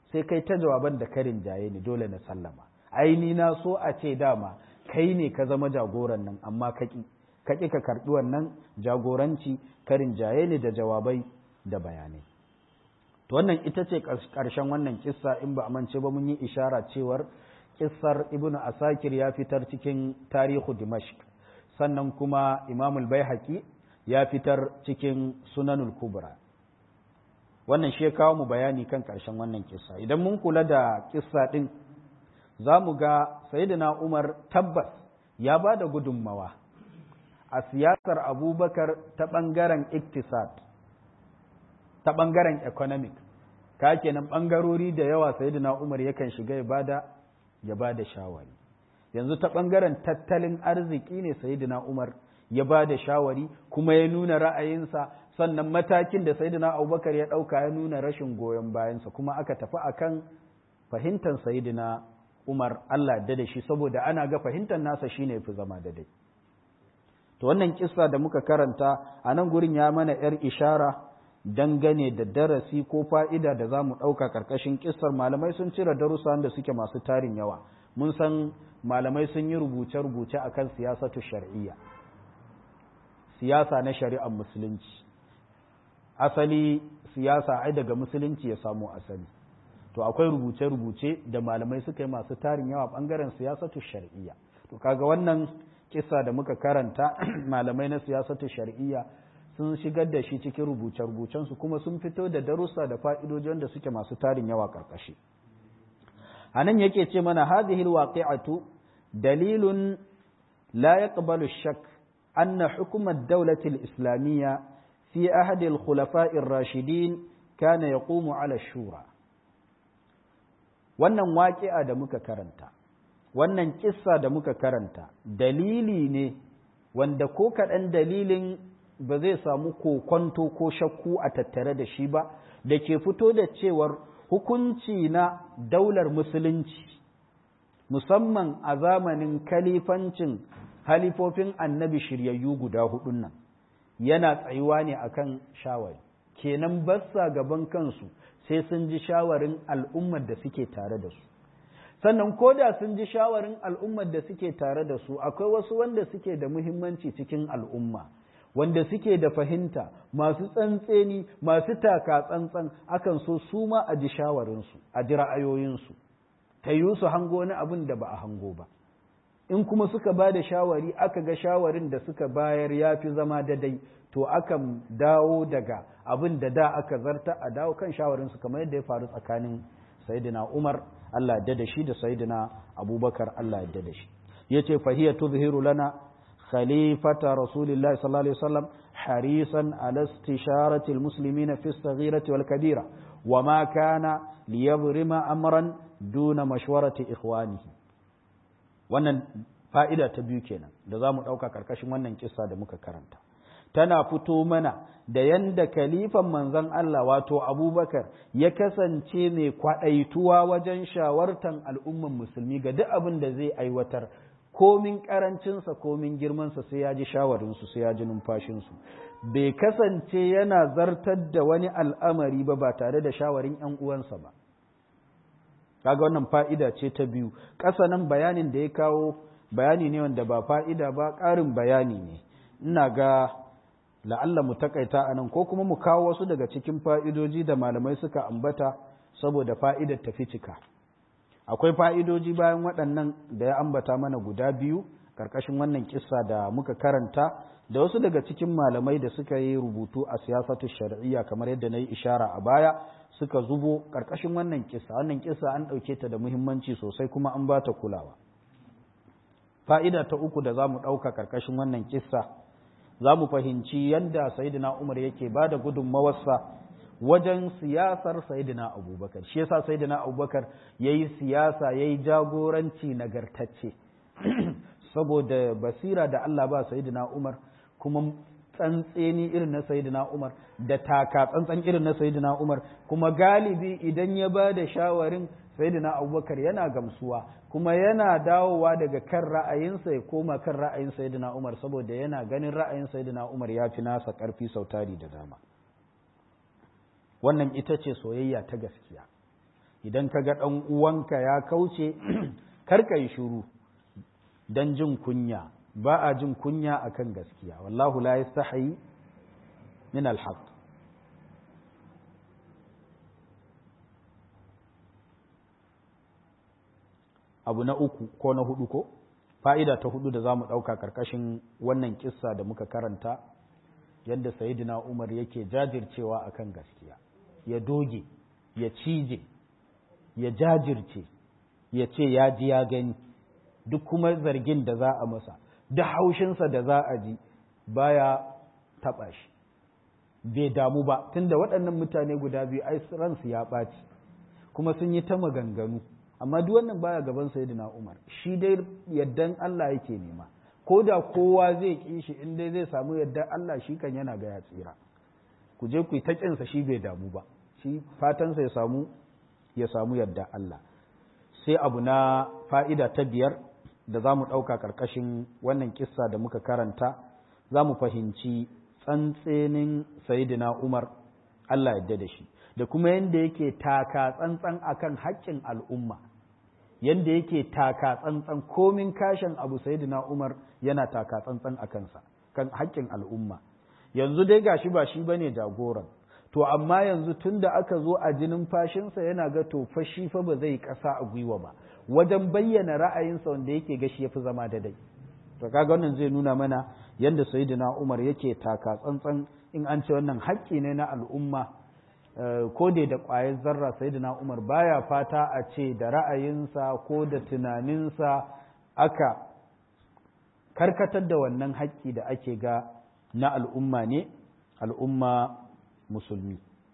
sai kai ta jawaban da karin jaye ni dole na sallama ai ni na so a ce dama kai ne ka zama jagoran nan amma kaki kaki ka karbi wannan jagoranci karin jaye ne da jawabai da bayanai to wannan ita ce ƙarshen wannan kissa in ba amince ba mun yi ishara cewar kissar ibnu asakir ya fitar cikin tarihu dimashq sannan kuma imamul baihaqi ya fitar cikin sunanul kubra wannan shi ya kawo mu bayani kan ƙarshen wannan kissa idan mun kula da kissa ɗin za mu ga sayyidina umar tabbas ya ba da gudunmawa a siyasar abubakar ta ɓangaren iktisad ta ɓangaren economic ka kenan ɓangarori da yawa sayyidina umar yakan shiga ya bada ya bada shawari yanzu ta ɓangaren tattalin arziki ne sayyidina umar ya ba da shawari kuma ya nuna ra'ayinsa sannan matakin da sayyidina abubakar ya ɗauka ya nuna rashin goyon bayansa kuma aka tafi akan fahimtar sayyidina umar allah da da shi saboda ana ga fahimtar nasa shine fi zama da dai to wannan kissa da muka karanta a nan gurin ya mana yar ishara dangane da darasi ko fa'ida da za mu ɗauka ƙarƙashin kissar malamai sun cire darussa da suke masu tarin yawa mun san malamai sun yi rubuce-rubuce akan siyasatu shar'iyya siyasa na shari'ar musulunci asali siyasa ai daga musulunci ya samu asali to akwai rubuce-rubuce da malamai suka yi masu tarin yawa bangaren siyasatu shar'iyya to kaga wannan kisa da muka karanta malamai na siyasatu shar'iyya sun shigar da shi cikin rubuce-rubucensu kuma sun fito da darussa da fa'idojin da suke masu tarin yawa karkashi a nan yake ce mana hadhihi alwaqi'atu dalilun la yaqbalu shakk أن حكم الدولة الإسلامية في أحد الخلفاء الراشدين كان يقوم على الشورى wannan waƙi'a da muka karanta wannan kissa da muka karanta dalili ne wanda ko kaɗan dalilin ba zai samu kokonto ko shakku a tattare da shi ba da ke fito da cewar hukunci na daular musulunci musamman a zamanin kalifancin halifofin annabi shiryayyu guda hudun nan yana tsayuwa ne akan shawari kenan bassa gaban kansu sai sun ji shawarin al'ummar da suke tare da su sannan ko da sun ji shawarin al'ummar da suke tare da su akwai wasu wanda suke da muhimmanci cikin al'umma wanda suke da fahimta masu tsantseni masu taka tsantsan akan so su ma a ji shawarinsu a ji ra'ayoyinsu ta yi su hango wani abin da ba a hango ba in kuma suka ba da shawari aka ga shawarin da suka bayar ya fi zama daidai to akan dawo daga abin da da aka zarta a dawo kan shawarinsu kamar yadda ya faru tsakanin sayidina umar allah ya da shi da sayidina abubakar allah ya da shi ya ce fahiyar tuzhiru lana khalifata rasulillahi sallallahu alaihi wasallam harisan ala istisharati almuslimina fi as-saghirati wal kabira wa ma kana liyabrima amran duna mashwarati ikhwanihi wannan fa'ida ta biyu kenan da za mu ɗauka ƙarƙashin wannan kisa da muka karanta tana fito mana da yanda kalifan manzon Allah wato abubakar ya kasance mai kwaɗaituwa wajen shawartan al'umman musulmi ga duk abin da zai aiwatar komin ƙarancinsa komin girmansa sai ya ji shawarinsu sai ya ji numfashinsu bai kasance yana zartar da wani al'amari ba ba tare da shawarin ‘yan uwansa ba kaga wannan fa'ida ce ta biyu ƙasa nan bayanin da ya kawo bayani ne wanda ba fa'ida ba ƙarin bayani ne ina ga la'alla mu takaita a nan ko kuma mu kawo wasu daga cikin fa'idoji da malamai suka ambata saboda fa'idar tafi cika akwai fa'idoji bayan waɗannan da ya ambata mana guda biyu ƙarƙashin wannan kissa da muka karanta da wasu daga cikin malamai da suka yi rubutu a siyasatu shari'iyya kamar yadda na yi ishara a baya suka zubo ƙarƙashin wannan kisa wannan kisa an ɗauke ta da muhimmanci sosai kuma an ba ta kulawa fa'ida ta uku da za mu ɗauka ƙarƙashin wannan kisa za mu fahimci yadda sayidina umar yake ba da gudunmawarsa wajen siyasar sayidina abubakar shi yasa sayidina abubakar ya yi siyasa ya yi jagoranci nagartacce saboda basira da allah ba sayidina umar kuma tsantseni irin na sayidina Umar da taka tsantsan irin na sayidina Umar kuma galibi idan ya ba da shawarin sayidina Abubakar yana gamsuwa kuma yana dawowa daga kan ra'ayinsa ya koma kan ra'ayin sayidina Umar saboda yana ganin ra'ayin sayidina Umar ya fi nasa ƙarfi sautari da dama wannan ita ce soyayya ta gaskiya idan ka ga ɗan uwanka ya kauce karka yi shuru don jin kunya ba a jin kunya akan gaskiya wallahu la yastahi min alhaq abu na uku ko na hudu ko fa'ida ta hudu da za mu ɗauka ƙarƙashin wannan kissa da muka karanta yadda sayidina umar yake jajircewa akan gaskiya ya doge ya cije ya jajirce ya ce ya ji ya gani duk kuma zargin da za a masa da haushinsa da za a ji baya taɓa shi bai damu ba tunda waɗannan mutane guda biyu ai ransu ya ɓaci kuma sun yi ta maganganu amma duk wannan baya gaban sayyidina Umar shi dai yaddan Allah yake nema ko da kowa zai ki shi in dai zai samu yaddan Allah shi kan yana ga ya tsira ku je ku yi ta kinsa shi bai damu ba shi fatansa ya samu ya samu yadda Allah sai abu na fa'ida ta biyar da za mu ɗauka ƙarƙashin wannan kissa da muka karanta za mu fahimci tsantsenin sayidina Umar Allah yadda da shi da kuma yadda yake taka tsantsan akan haƙƙin al'umma yadda yake taka tsantsan komin kashin abu sayidina Umar yana taka tsantsan a kansa kan haƙƙin al'umma yanzu dai gashi ba shi bane jagoran to amma yanzu tun da aka zo a jinin fashinsa yana ga to fa shi fa ba zai ƙasa a gwiwa ba wajen bayyana ra'ayinsa wanda yake ga shi yafi zama da dai to kaga wannan zai nuna mana yadda sayyidina Umar yake taka tsantsan in an ce wannan haƙƙi ne na al'umma ko da da ƙwayar zarra sayyidina Umar baya fata a ce da ra'ayinsa ko da tunaninsa aka karkatar da wannan haƙƙi da ake ga na al'umma ne al'umma musulmi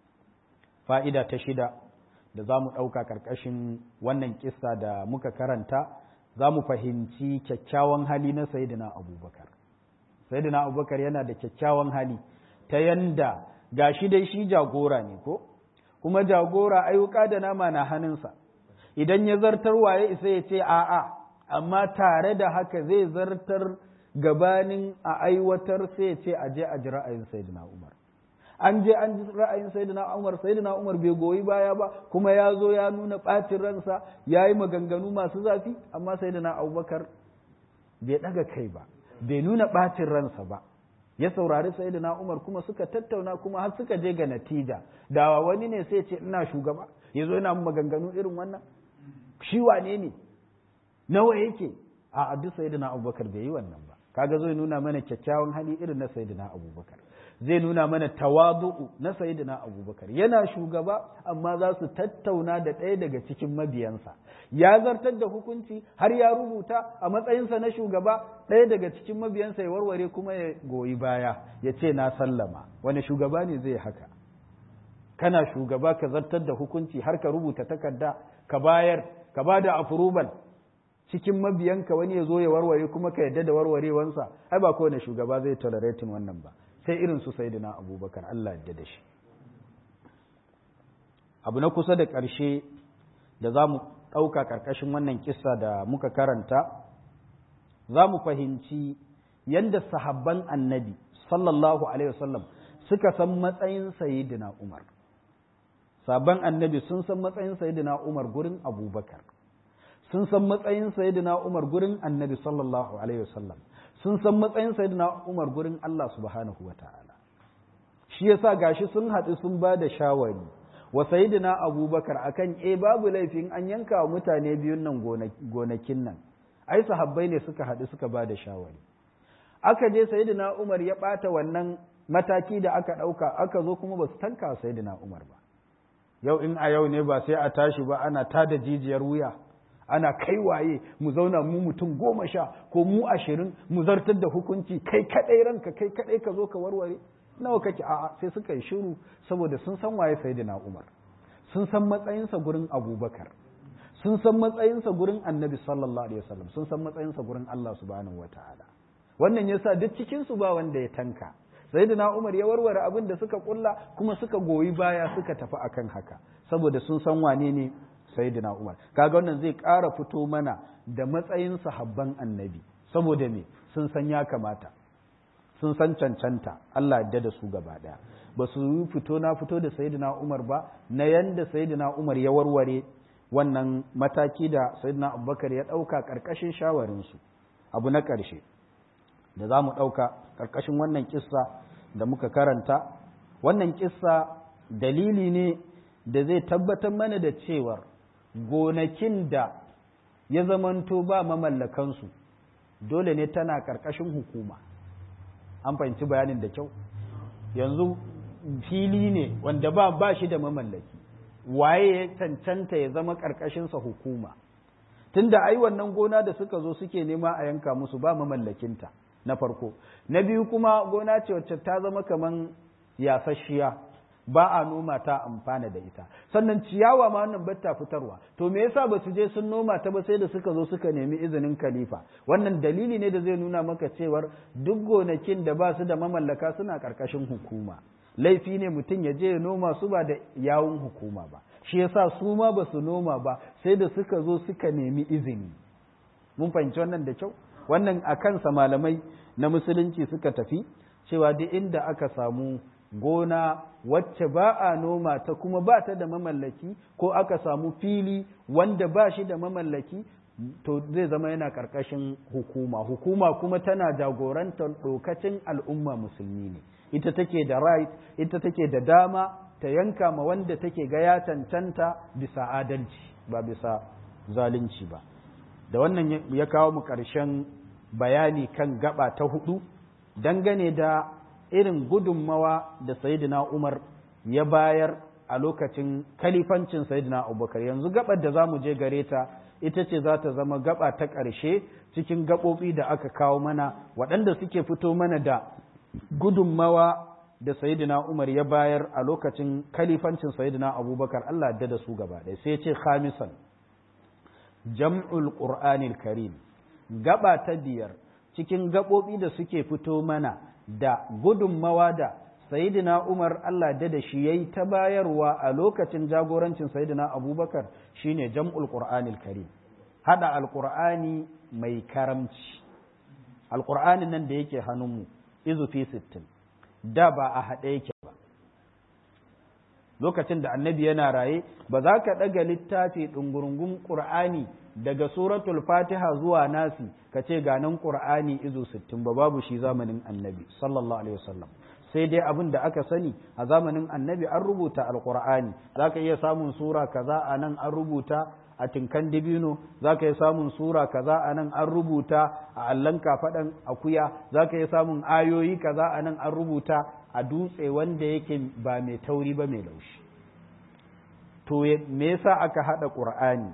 fa'ida ta shida da za mu ɗauka ƙarƙashin wannan kissa da muka karanta za mu fahimci kyakkyawan hali na sayidina abubakar sayidina abubakar yana da kyakkyawan hali ta yanda ga shi dai shi jagora ne ko kuma jagora ayyuka da nama na hannunsa idan ya zartar waye isa ya ce a'a amma tare da haka zai zartar gabanin a aiwatar sai ya ce a je a ji ra'ayin sayidina umar an je an ji ra'ayin sayyidina Umar sayyidina Umar bai goyi baya ba kuma ya zo ya nuna ɓacin ransa ya yi maganganu masu zafi amma sayyidina Abubakar bai ɗaga kai ba bai nuna ɓacin ransa ba ya saurari sayyidina Umar kuma suka tattauna kuma har suka je ga natija da wani ne sai ce ina shugaba ya zo yana maganganu irin wannan shi wane ne nawa yake a duk sayyidina Abubakar bai yi wannan ba kaga zai nuna mana kyakkyawan hali irin na sayyidina Abubakar zai nuna mana tawadu'u na sayyidina abubakar yana shugaba amma za su tattauna da ɗaya daga cikin mabiyansa ya zartar da hukunci har ya rubuta a matsayinsa na shugaba ɗaya daga cikin mabiyansa ya warware kuma ya goyi baya ya ce na sallama wani shugaba ne zai haka kana shugaba ka zartar da hukunci har ka rubuta takarda ka bayar ka ba da afurubal cikin mabiyanka wani ya zo ya warware kuma ka yadda da warwarewansa ai ba kowane shugaba zai tolerating wannan ba sai irin su sai na abubakar Allah yadda da shi abu na kusa da ƙarshe da za mu ɗauka ƙarƙashin wannan kisa da muka karanta za mu fahimci yadda sahabban annabi sallallahu alaihi wasallam suka san matsayin sayidina umar sabon annabi sun san matsayin sayidina umar gurin abubakar sun san matsayin sayidina umar gurin annabi sallallahu alaihi wasallam sun san matsayin sayyidina Umar gurin Allah subhanahu wa ta'ala. Shi yasa gashi sun haɗu sun ba da shawari wa sayyidina Abubakar akan e babu laifin an yanka wa mutane biyun nan gonakin nan. Ai sahabbai ne suka haɗu suka ba da shawari. Aka je sayyidina Umar ya ɓata wannan mataki da aka ɗauka aka zo kuma ba su tanka sayyidina Umar ba. Yau in a yau ne ba sai a tashi ba ana tada jijiyar wuya. ana kai waye mu zauna mu mutum goma sha ko mu ashirin mu zartar da hukunci kai kadai ranka kai kadai ka zo ka warware nawa kake a'a sai suka yi shiru saboda sun san waye sayyidina Umar sun san matsayinsa gurin Abubakar sun san matsayinsa gurin Annabi sallallahu alaihi wasallam sun san matsayinsa gurin Allah subhanahu wataala wannan yasa duk cikin su ba wanda ya tanka sayyidina Umar ya warware abin da suka kulla kuma suka goyi baya suka tafi akan haka saboda sun san wane ne sayyidina Umar kaga wannan zai ƙara fito mana da matsayin sahabban annabi saboda me sun san ya kamata sun san cancanta Allah yadda da su gaba daya ba su yi fito na fito da sayyidina Umar ba na yanda sayyidina Umar ya warware wannan mataki da sayyidina abubakar ya ɗauka ƙarƙashin shawarinsu abu na ƙarshe da za mu ɗauka ƙarƙashin wannan kissa da muka karanta wannan kissa dalili ne da zai tabbatar mana da cewar gonakin da ya zamanto ba mamallakansu dole ne tana ƙarƙashin hukuma an fahimci bayanin da kyau yanzu fili ne wanda ba ba shi da mamallaki waye ya cancanta ya zama ƙarƙashinsa hukuma tunda ai wannan gona da suka zo suke nema a yanka musu ba mamallakinta na farko na biyu kuma gona ce wacce ta zama kaman yasasshiya ba a noma ta amfana da ita sannan ciyawa ma wannan batta fitarwa to me yasa ba su je sun noma ta ba sai da suka zo suka nemi izinin khalifa wannan dalili ne da zai nuna maka cewar duk gonakin da ba su da mamallaka suna karkashin hukuma laifi ne mutum ya je ya noma su ba da yawun hukuma ba shi yasa su ma ba su noma ba sai da suka zo suka nemi izini mun fahimci wannan da kyau wannan a kansa malamai na musulunci suka tafi cewa duk inda aka samu gona wacce ba a noma ta kuma ba ta da mamallaki ko aka samu fili wanda ba shi da mamallaki to zai zama yana ƙarƙashin hukuma hukuma kuma tana jagorantar ɗokacin al'umma musulmi ne ita take da right ita take da dama ta yanka ma wanda take ga ya cancanta bisa adalci ba bisa zalunci ba da wannan ya kawo mu ƙarshen bayani kan gaba ta hudu dangane da irin gudunmawa da sayidina Umar ya bayar a lokacin kalifancin sayidina Abubakar yanzu gabar da za mu je gare ta ita ce za ta zama gaba ta ƙarshe cikin gaɓoɓi da aka kawo mana waɗanda suke fito mana da gudunmawa da sayidina Umar ya bayar a lokacin kalifancin sayidina Abubakar Allah da da su gaba ɗaya sai ce khamisan jam'ul qur'anil karim gaba ta biyar cikin gaɓoɓi da suke fito mana da gudunmawa da sayidina Umar Allah da da shi yayi ta bayarwa a lokacin jagorancin sayidina Abubakar shine jam'ul Qur'anil Karim hada alqur'ani mai karamci alqur'anin nan da yake hannunmu izu fi 60 da ba a haɗe yake ba lokacin da annabi yana raye ba za ka ɗaga littafi ɗungurungun ƙur'ani daga suratul fatiha zuwa nasi ka ce ganin ƙur'ani izu sittin ba babu shi zamanin annabi sallallahu alaihi wasallam sai dai abin da aka sani a zamanin annabi an rubuta alƙur'ani za ka iya samun sura kaza a nan an rubuta a tinkan dibino za ka iya samun sura kaza a nan an rubuta a allon kafaɗan akuya za ka iya samun ayoyi kaza a nan an rubuta a dutse wanda yake ba mai tauri ba mai laushi to me yasa aka haɗa ƙur'ani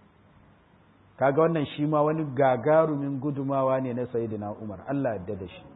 kaga wannan shi ma wani gagarumin gudumawa ne na sayyidina Umar Allah yadda da shi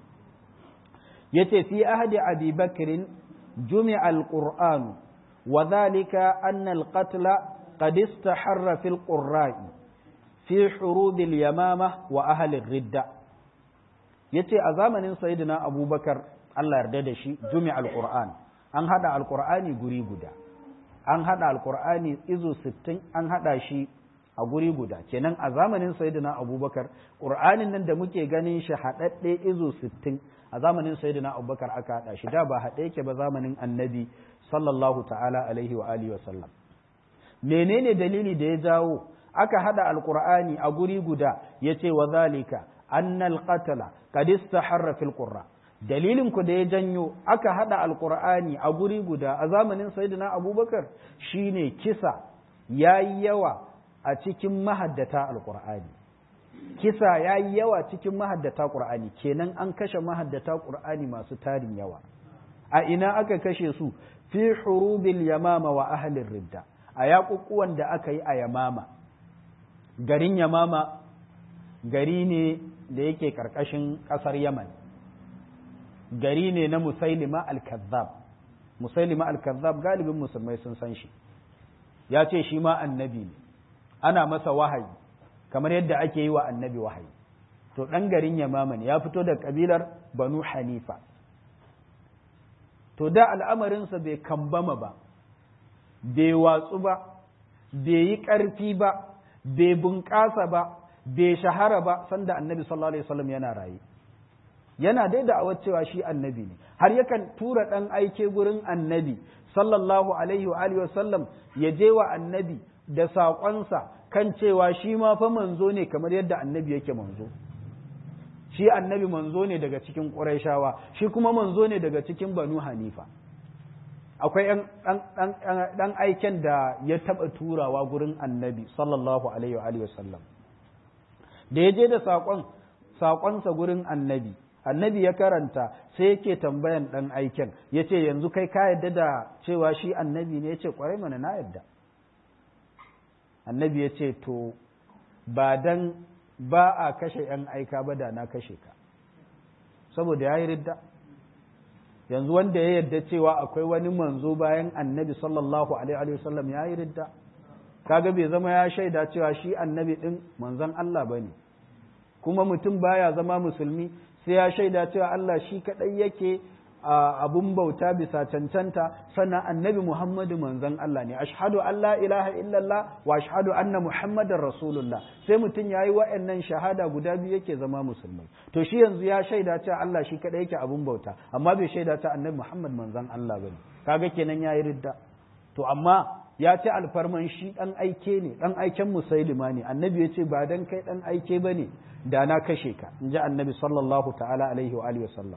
yace fi ahdi Abi Bakr jumi'a al-Qur'an wa dhalika anna al-qatl qad istaharra fi al-qurra'i fi hurub al-yamama wa ahli ar-ridda yace a zamanin sayyidina Abubakar Allah yarda da shi jumi'a al-Qur'an an hada al-Qur'ani guri guda an hada al-Qur'ani izu 60 an hada shi a guri guda kenan a zamanin sayyidina abubakar ƙur'anin nan da muke ganin shi haɗaɗɗe izo sittin a zamanin sayyidina abubakar aka haɗa shi da ba haɗe yake ba zamanin annabi sallallahu ta'ala alaihi wa alihi wa sallam menene dalili da ya jawo aka haɗa alƙur'ani a guri guda ya ce wa zalika annal qatala qad istaharra fil qurra dalilin ku da ya janyo aka haɗa alƙur'ani a guri guda a zamanin sayyidina abubakar shine kisa yayi yawa a cikin mahaddata alƙur'ani kisa ya yi yawa cikin mahaddata ƙur'ani kenan an kashe mahaddata ƙur'ani masu tarin yawa a ina aka kashe su fi hurubil yamama wa ahalin ridda a yaƙuƙuwan da aka yi a yamama garin yamama gari ne da yake ƙarƙashin ƙasar yaman gari ne na musailima al-kazzab musailima al-kazzab galibin musulmai sun san shi ya ce shi ma annabi ne ana masa wahayi kamar yadda ake yi wa annabi wahayi to ɗan garin yamama ne ya fito da ƙabilar banu hanifa to da al'amarinsa bai kambama ba bai watsu ba bai yi ƙarfi ba bai bunƙasa ba bai shahara ba sanda annabi sallallahu alaihi wasallam yana raye yana dai da cewa shi annabi ne har yakan tura ɗan aike gurin annabi sallallahu alaihi wa alihi wasallam ya je wa annabi da saƙonsa kan cewa shi ma fa manzo ne kamar yadda annabi yake manzo shi annabi manzo ne daga cikin ƙurayshawa shi kuma manzo ne daga cikin banu hanifa akwai ɗan aiken da ya taɓa turawa gurin annabi sallallahu alaihi wa sallam da ya je da saƙon saƙonsa gurin annabi annabi ya karanta sai yake tambayan ɗan aiken ya ce yanzu kai ka yadda da cewa shi annabi ne ya ce ƙwarai mana na yadda annabi ya ce to ba dan ba a kashe ‘yan aika ba da na kashe ka saboda ya yi ridda yanzu wanda ya yadda cewa akwai wani manzo bayan annabi sallallahu alaihi wasallam ya yi ridda kaga bai zama ya shaida cewa shi annabi ɗin manzon Allah ba ne kuma mutum baya zama musulmi sai ya shaida cewa Allah shi kaɗai yake abun bauta bisa cancanta sannan annabi Muhammadu manzon Allah ne ashhadu an la ilaha illallah wa ashhadu anna muhammadar rasulullah sai mutum yayi wa'annan shahada guda biyu yake zama musulmai to shi yanzu ya shaida cewa Allah shi kaɗai yake abun bauta amma bai shaida cewa annabi Muhammad manzon Allah bane kaga kenan yayi ridda to amma ya ce alfarman shi ɗan aike ne ɗan aiken musailima ne annabi ya ce ba dan kai ɗan aike ba ne da na kashe ka in ji annabi sallallahu ta'ala alaihi wa alihi wasallam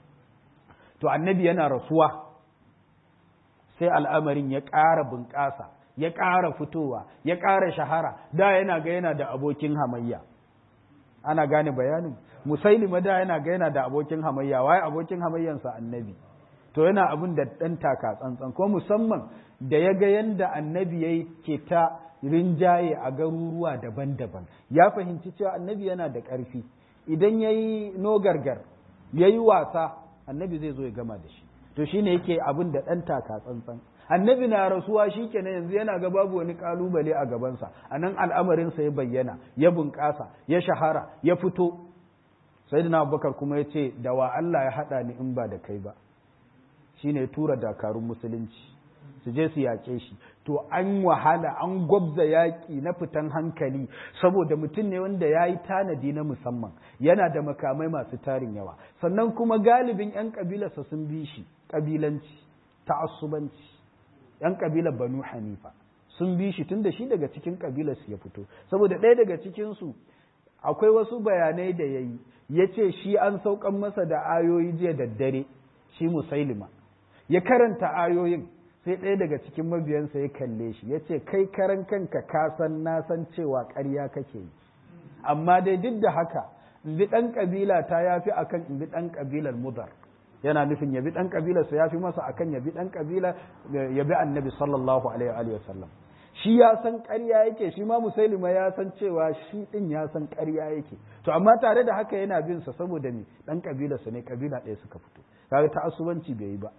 to annabi yana rasuwa sai al'amarin ya ƙara bunƙasa ya ƙara fitowa ya ƙara shahara da yana ga yana da abokin hamayya ana gane bayanin musailima da yana ga yana da abokin hamayya waye abokin hamayyansa annabi to yana abin da ɗan taka tsantsan ko musamman da ya ga yadda annabi ya ke ta rinjaye a garuruwa daban-daban ya fahimci cewa annabi yana da ƙarfi idan ya yi nogargar ya yi wasa annabi zai zo ya gama da shi to shi ne yake abin da ɗan taka tsantsan annabi na rasuwa shi kenan yanzu yana ga babu wani ƙalubale a gabansa a nan al'amarinsa ya bayyana ya bunƙasa ya shahara ya fito sai abubakar kuma ya ce da wa Allah ya haɗa ni in ba da kai ba shine tura dakarun musulunci su je su yaƙe shi to an wahala an gwabza yaƙi na fitan hankali saboda mutum ne wanda ya yi tanadi na musamman yana da makamai masu tarin yawa sannan kuma galibin 'yan ƙabilarsa sun bi shi ƙabilanci ta'assubanci 'yan ƙabilar banu hanifa sun bi shi tun da shi daga cikin ƙabilarsu ya fito saboda ɗaya daga cikinsu akwai wasu bayanai da ya yi ya ce shi an saukan masa da ayoyi jiya daddare shi musailima ya karanta ayoyin sai ɗaya daga cikin mabiyansa ya kalle shi ya ce kai karan kanka ka san na san cewa ƙarya kake yi amma dai duk da haka in bi ɗan ƙabila ta ya fi akan in bi ɗan ƙabilar mudar yana nufin ya bi ɗan ƙabilarsa ya fi masa akan ya bi ɗan ƙabila ya bi annabi sallallahu alaihi wa sallam shi ya san ƙarya yake shi ma musailima ya san cewa shi ɗin ya san ƙarya yake to amma tare da haka yana bin sa saboda me ɗan ƙabilarsa ne ƙabila ɗaya suka fito kaga ta'assubanci bai yi ba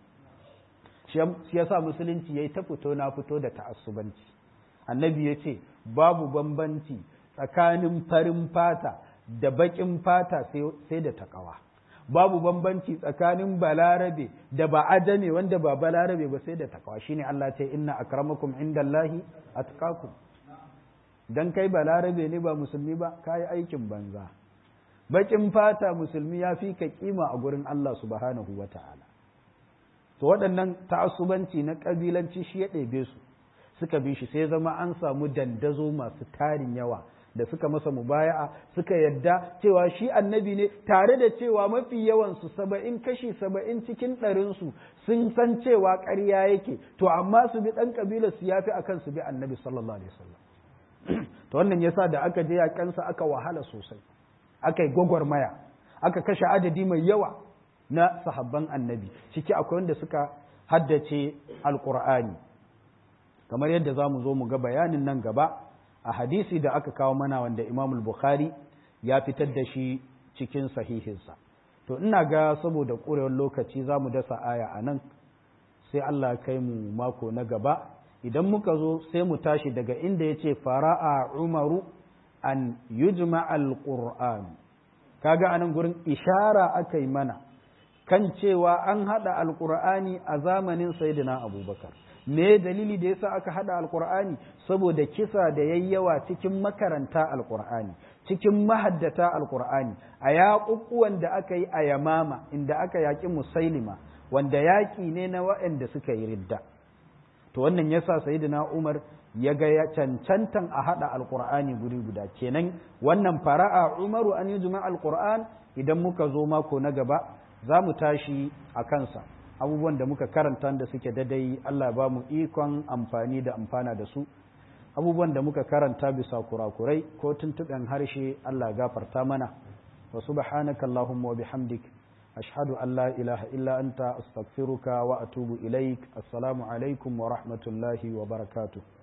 shi yasa musulunci yayi ta fito na fito da ta'assubanci annabi ya ce babu bambanci tsakanin farin fata da baƙin fata sai da takawa babu bambanci tsakanin balarabe da ba ajame wanda ba balarabe ba sai da takawa shine Allah ce inna akramakum indallahi atqakum dan kai balarabe ne ba musulmi ba kai aikin banza baƙin fata musulmi ya fi ka kima a gurin Allah subhanahu wata'ala to waɗannan ta'assubanci na ƙabilanci shi ya ɗebe su suka bi shi sai zama an samu dandazo masu tarin yawa da suka masa mubaya'a suka yadda cewa shi annabi ne tare da cewa mafi yawansu saba'in kashi saba'in cikin ɗarinsu sun san cewa ƙarya yake to amma su bi ɗan ƙabilar su yafi akan su bi annabi sallallahu alaihi wasallam to wannan yasa da aka je yaƙansa aka wahala sosai aka yi gwagwarmaya aka kashe adadi mai yawa na sahabban annabi ciki akwai wanda suka haddace alƙur'ani kamar yadda za mu zo mu ga bayanin nan gaba a hadisi da aka kawo mana wanda imam bukhari ya fitar da shi cikin sahihinsa to ina ga saboda ƙurewar lokaci za mu dasa aya a nan sai allah kai mu mako na gaba idan muka zo sai mu tashi daga inda ya ce fara'a umaru an yujma al-qur'an kaga anan gurin ishara aka yi mana kan cewa an haɗa alƙur'ani a zamanin sayyidina abubakar me dalili da yasa aka haɗa alƙur'ani saboda kisa da yayyawa cikin makaranta alƙur'ani cikin mahaddata alƙur'ani a yaƙuƙuwan da aka yi a yamama inda aka yaƙi musailima wanda yaƙi ne na waɗanda suka yi ridda to wannan yasa sayyidina Umar ya ga ya cancantan a hada alqur'ani guri guda kenan wannan fara'a Umaru an yujma alqur'an idan muka zo mako na gaba za mu tashi a kansa abubuwan da muka karanta da suke dadai Allah ba mu ikon amfani da amfana da su abubuwan da muka karanta bisa kurakurai ko tuntuɓen harshe Allah gafarta mana wa subhanaka Allahumma wa bihamdik ashhadu an la ilaha illa anta astaghfiruka wa atubu ilaik assalamu alaikum wa rahmatullahi wa barakatuh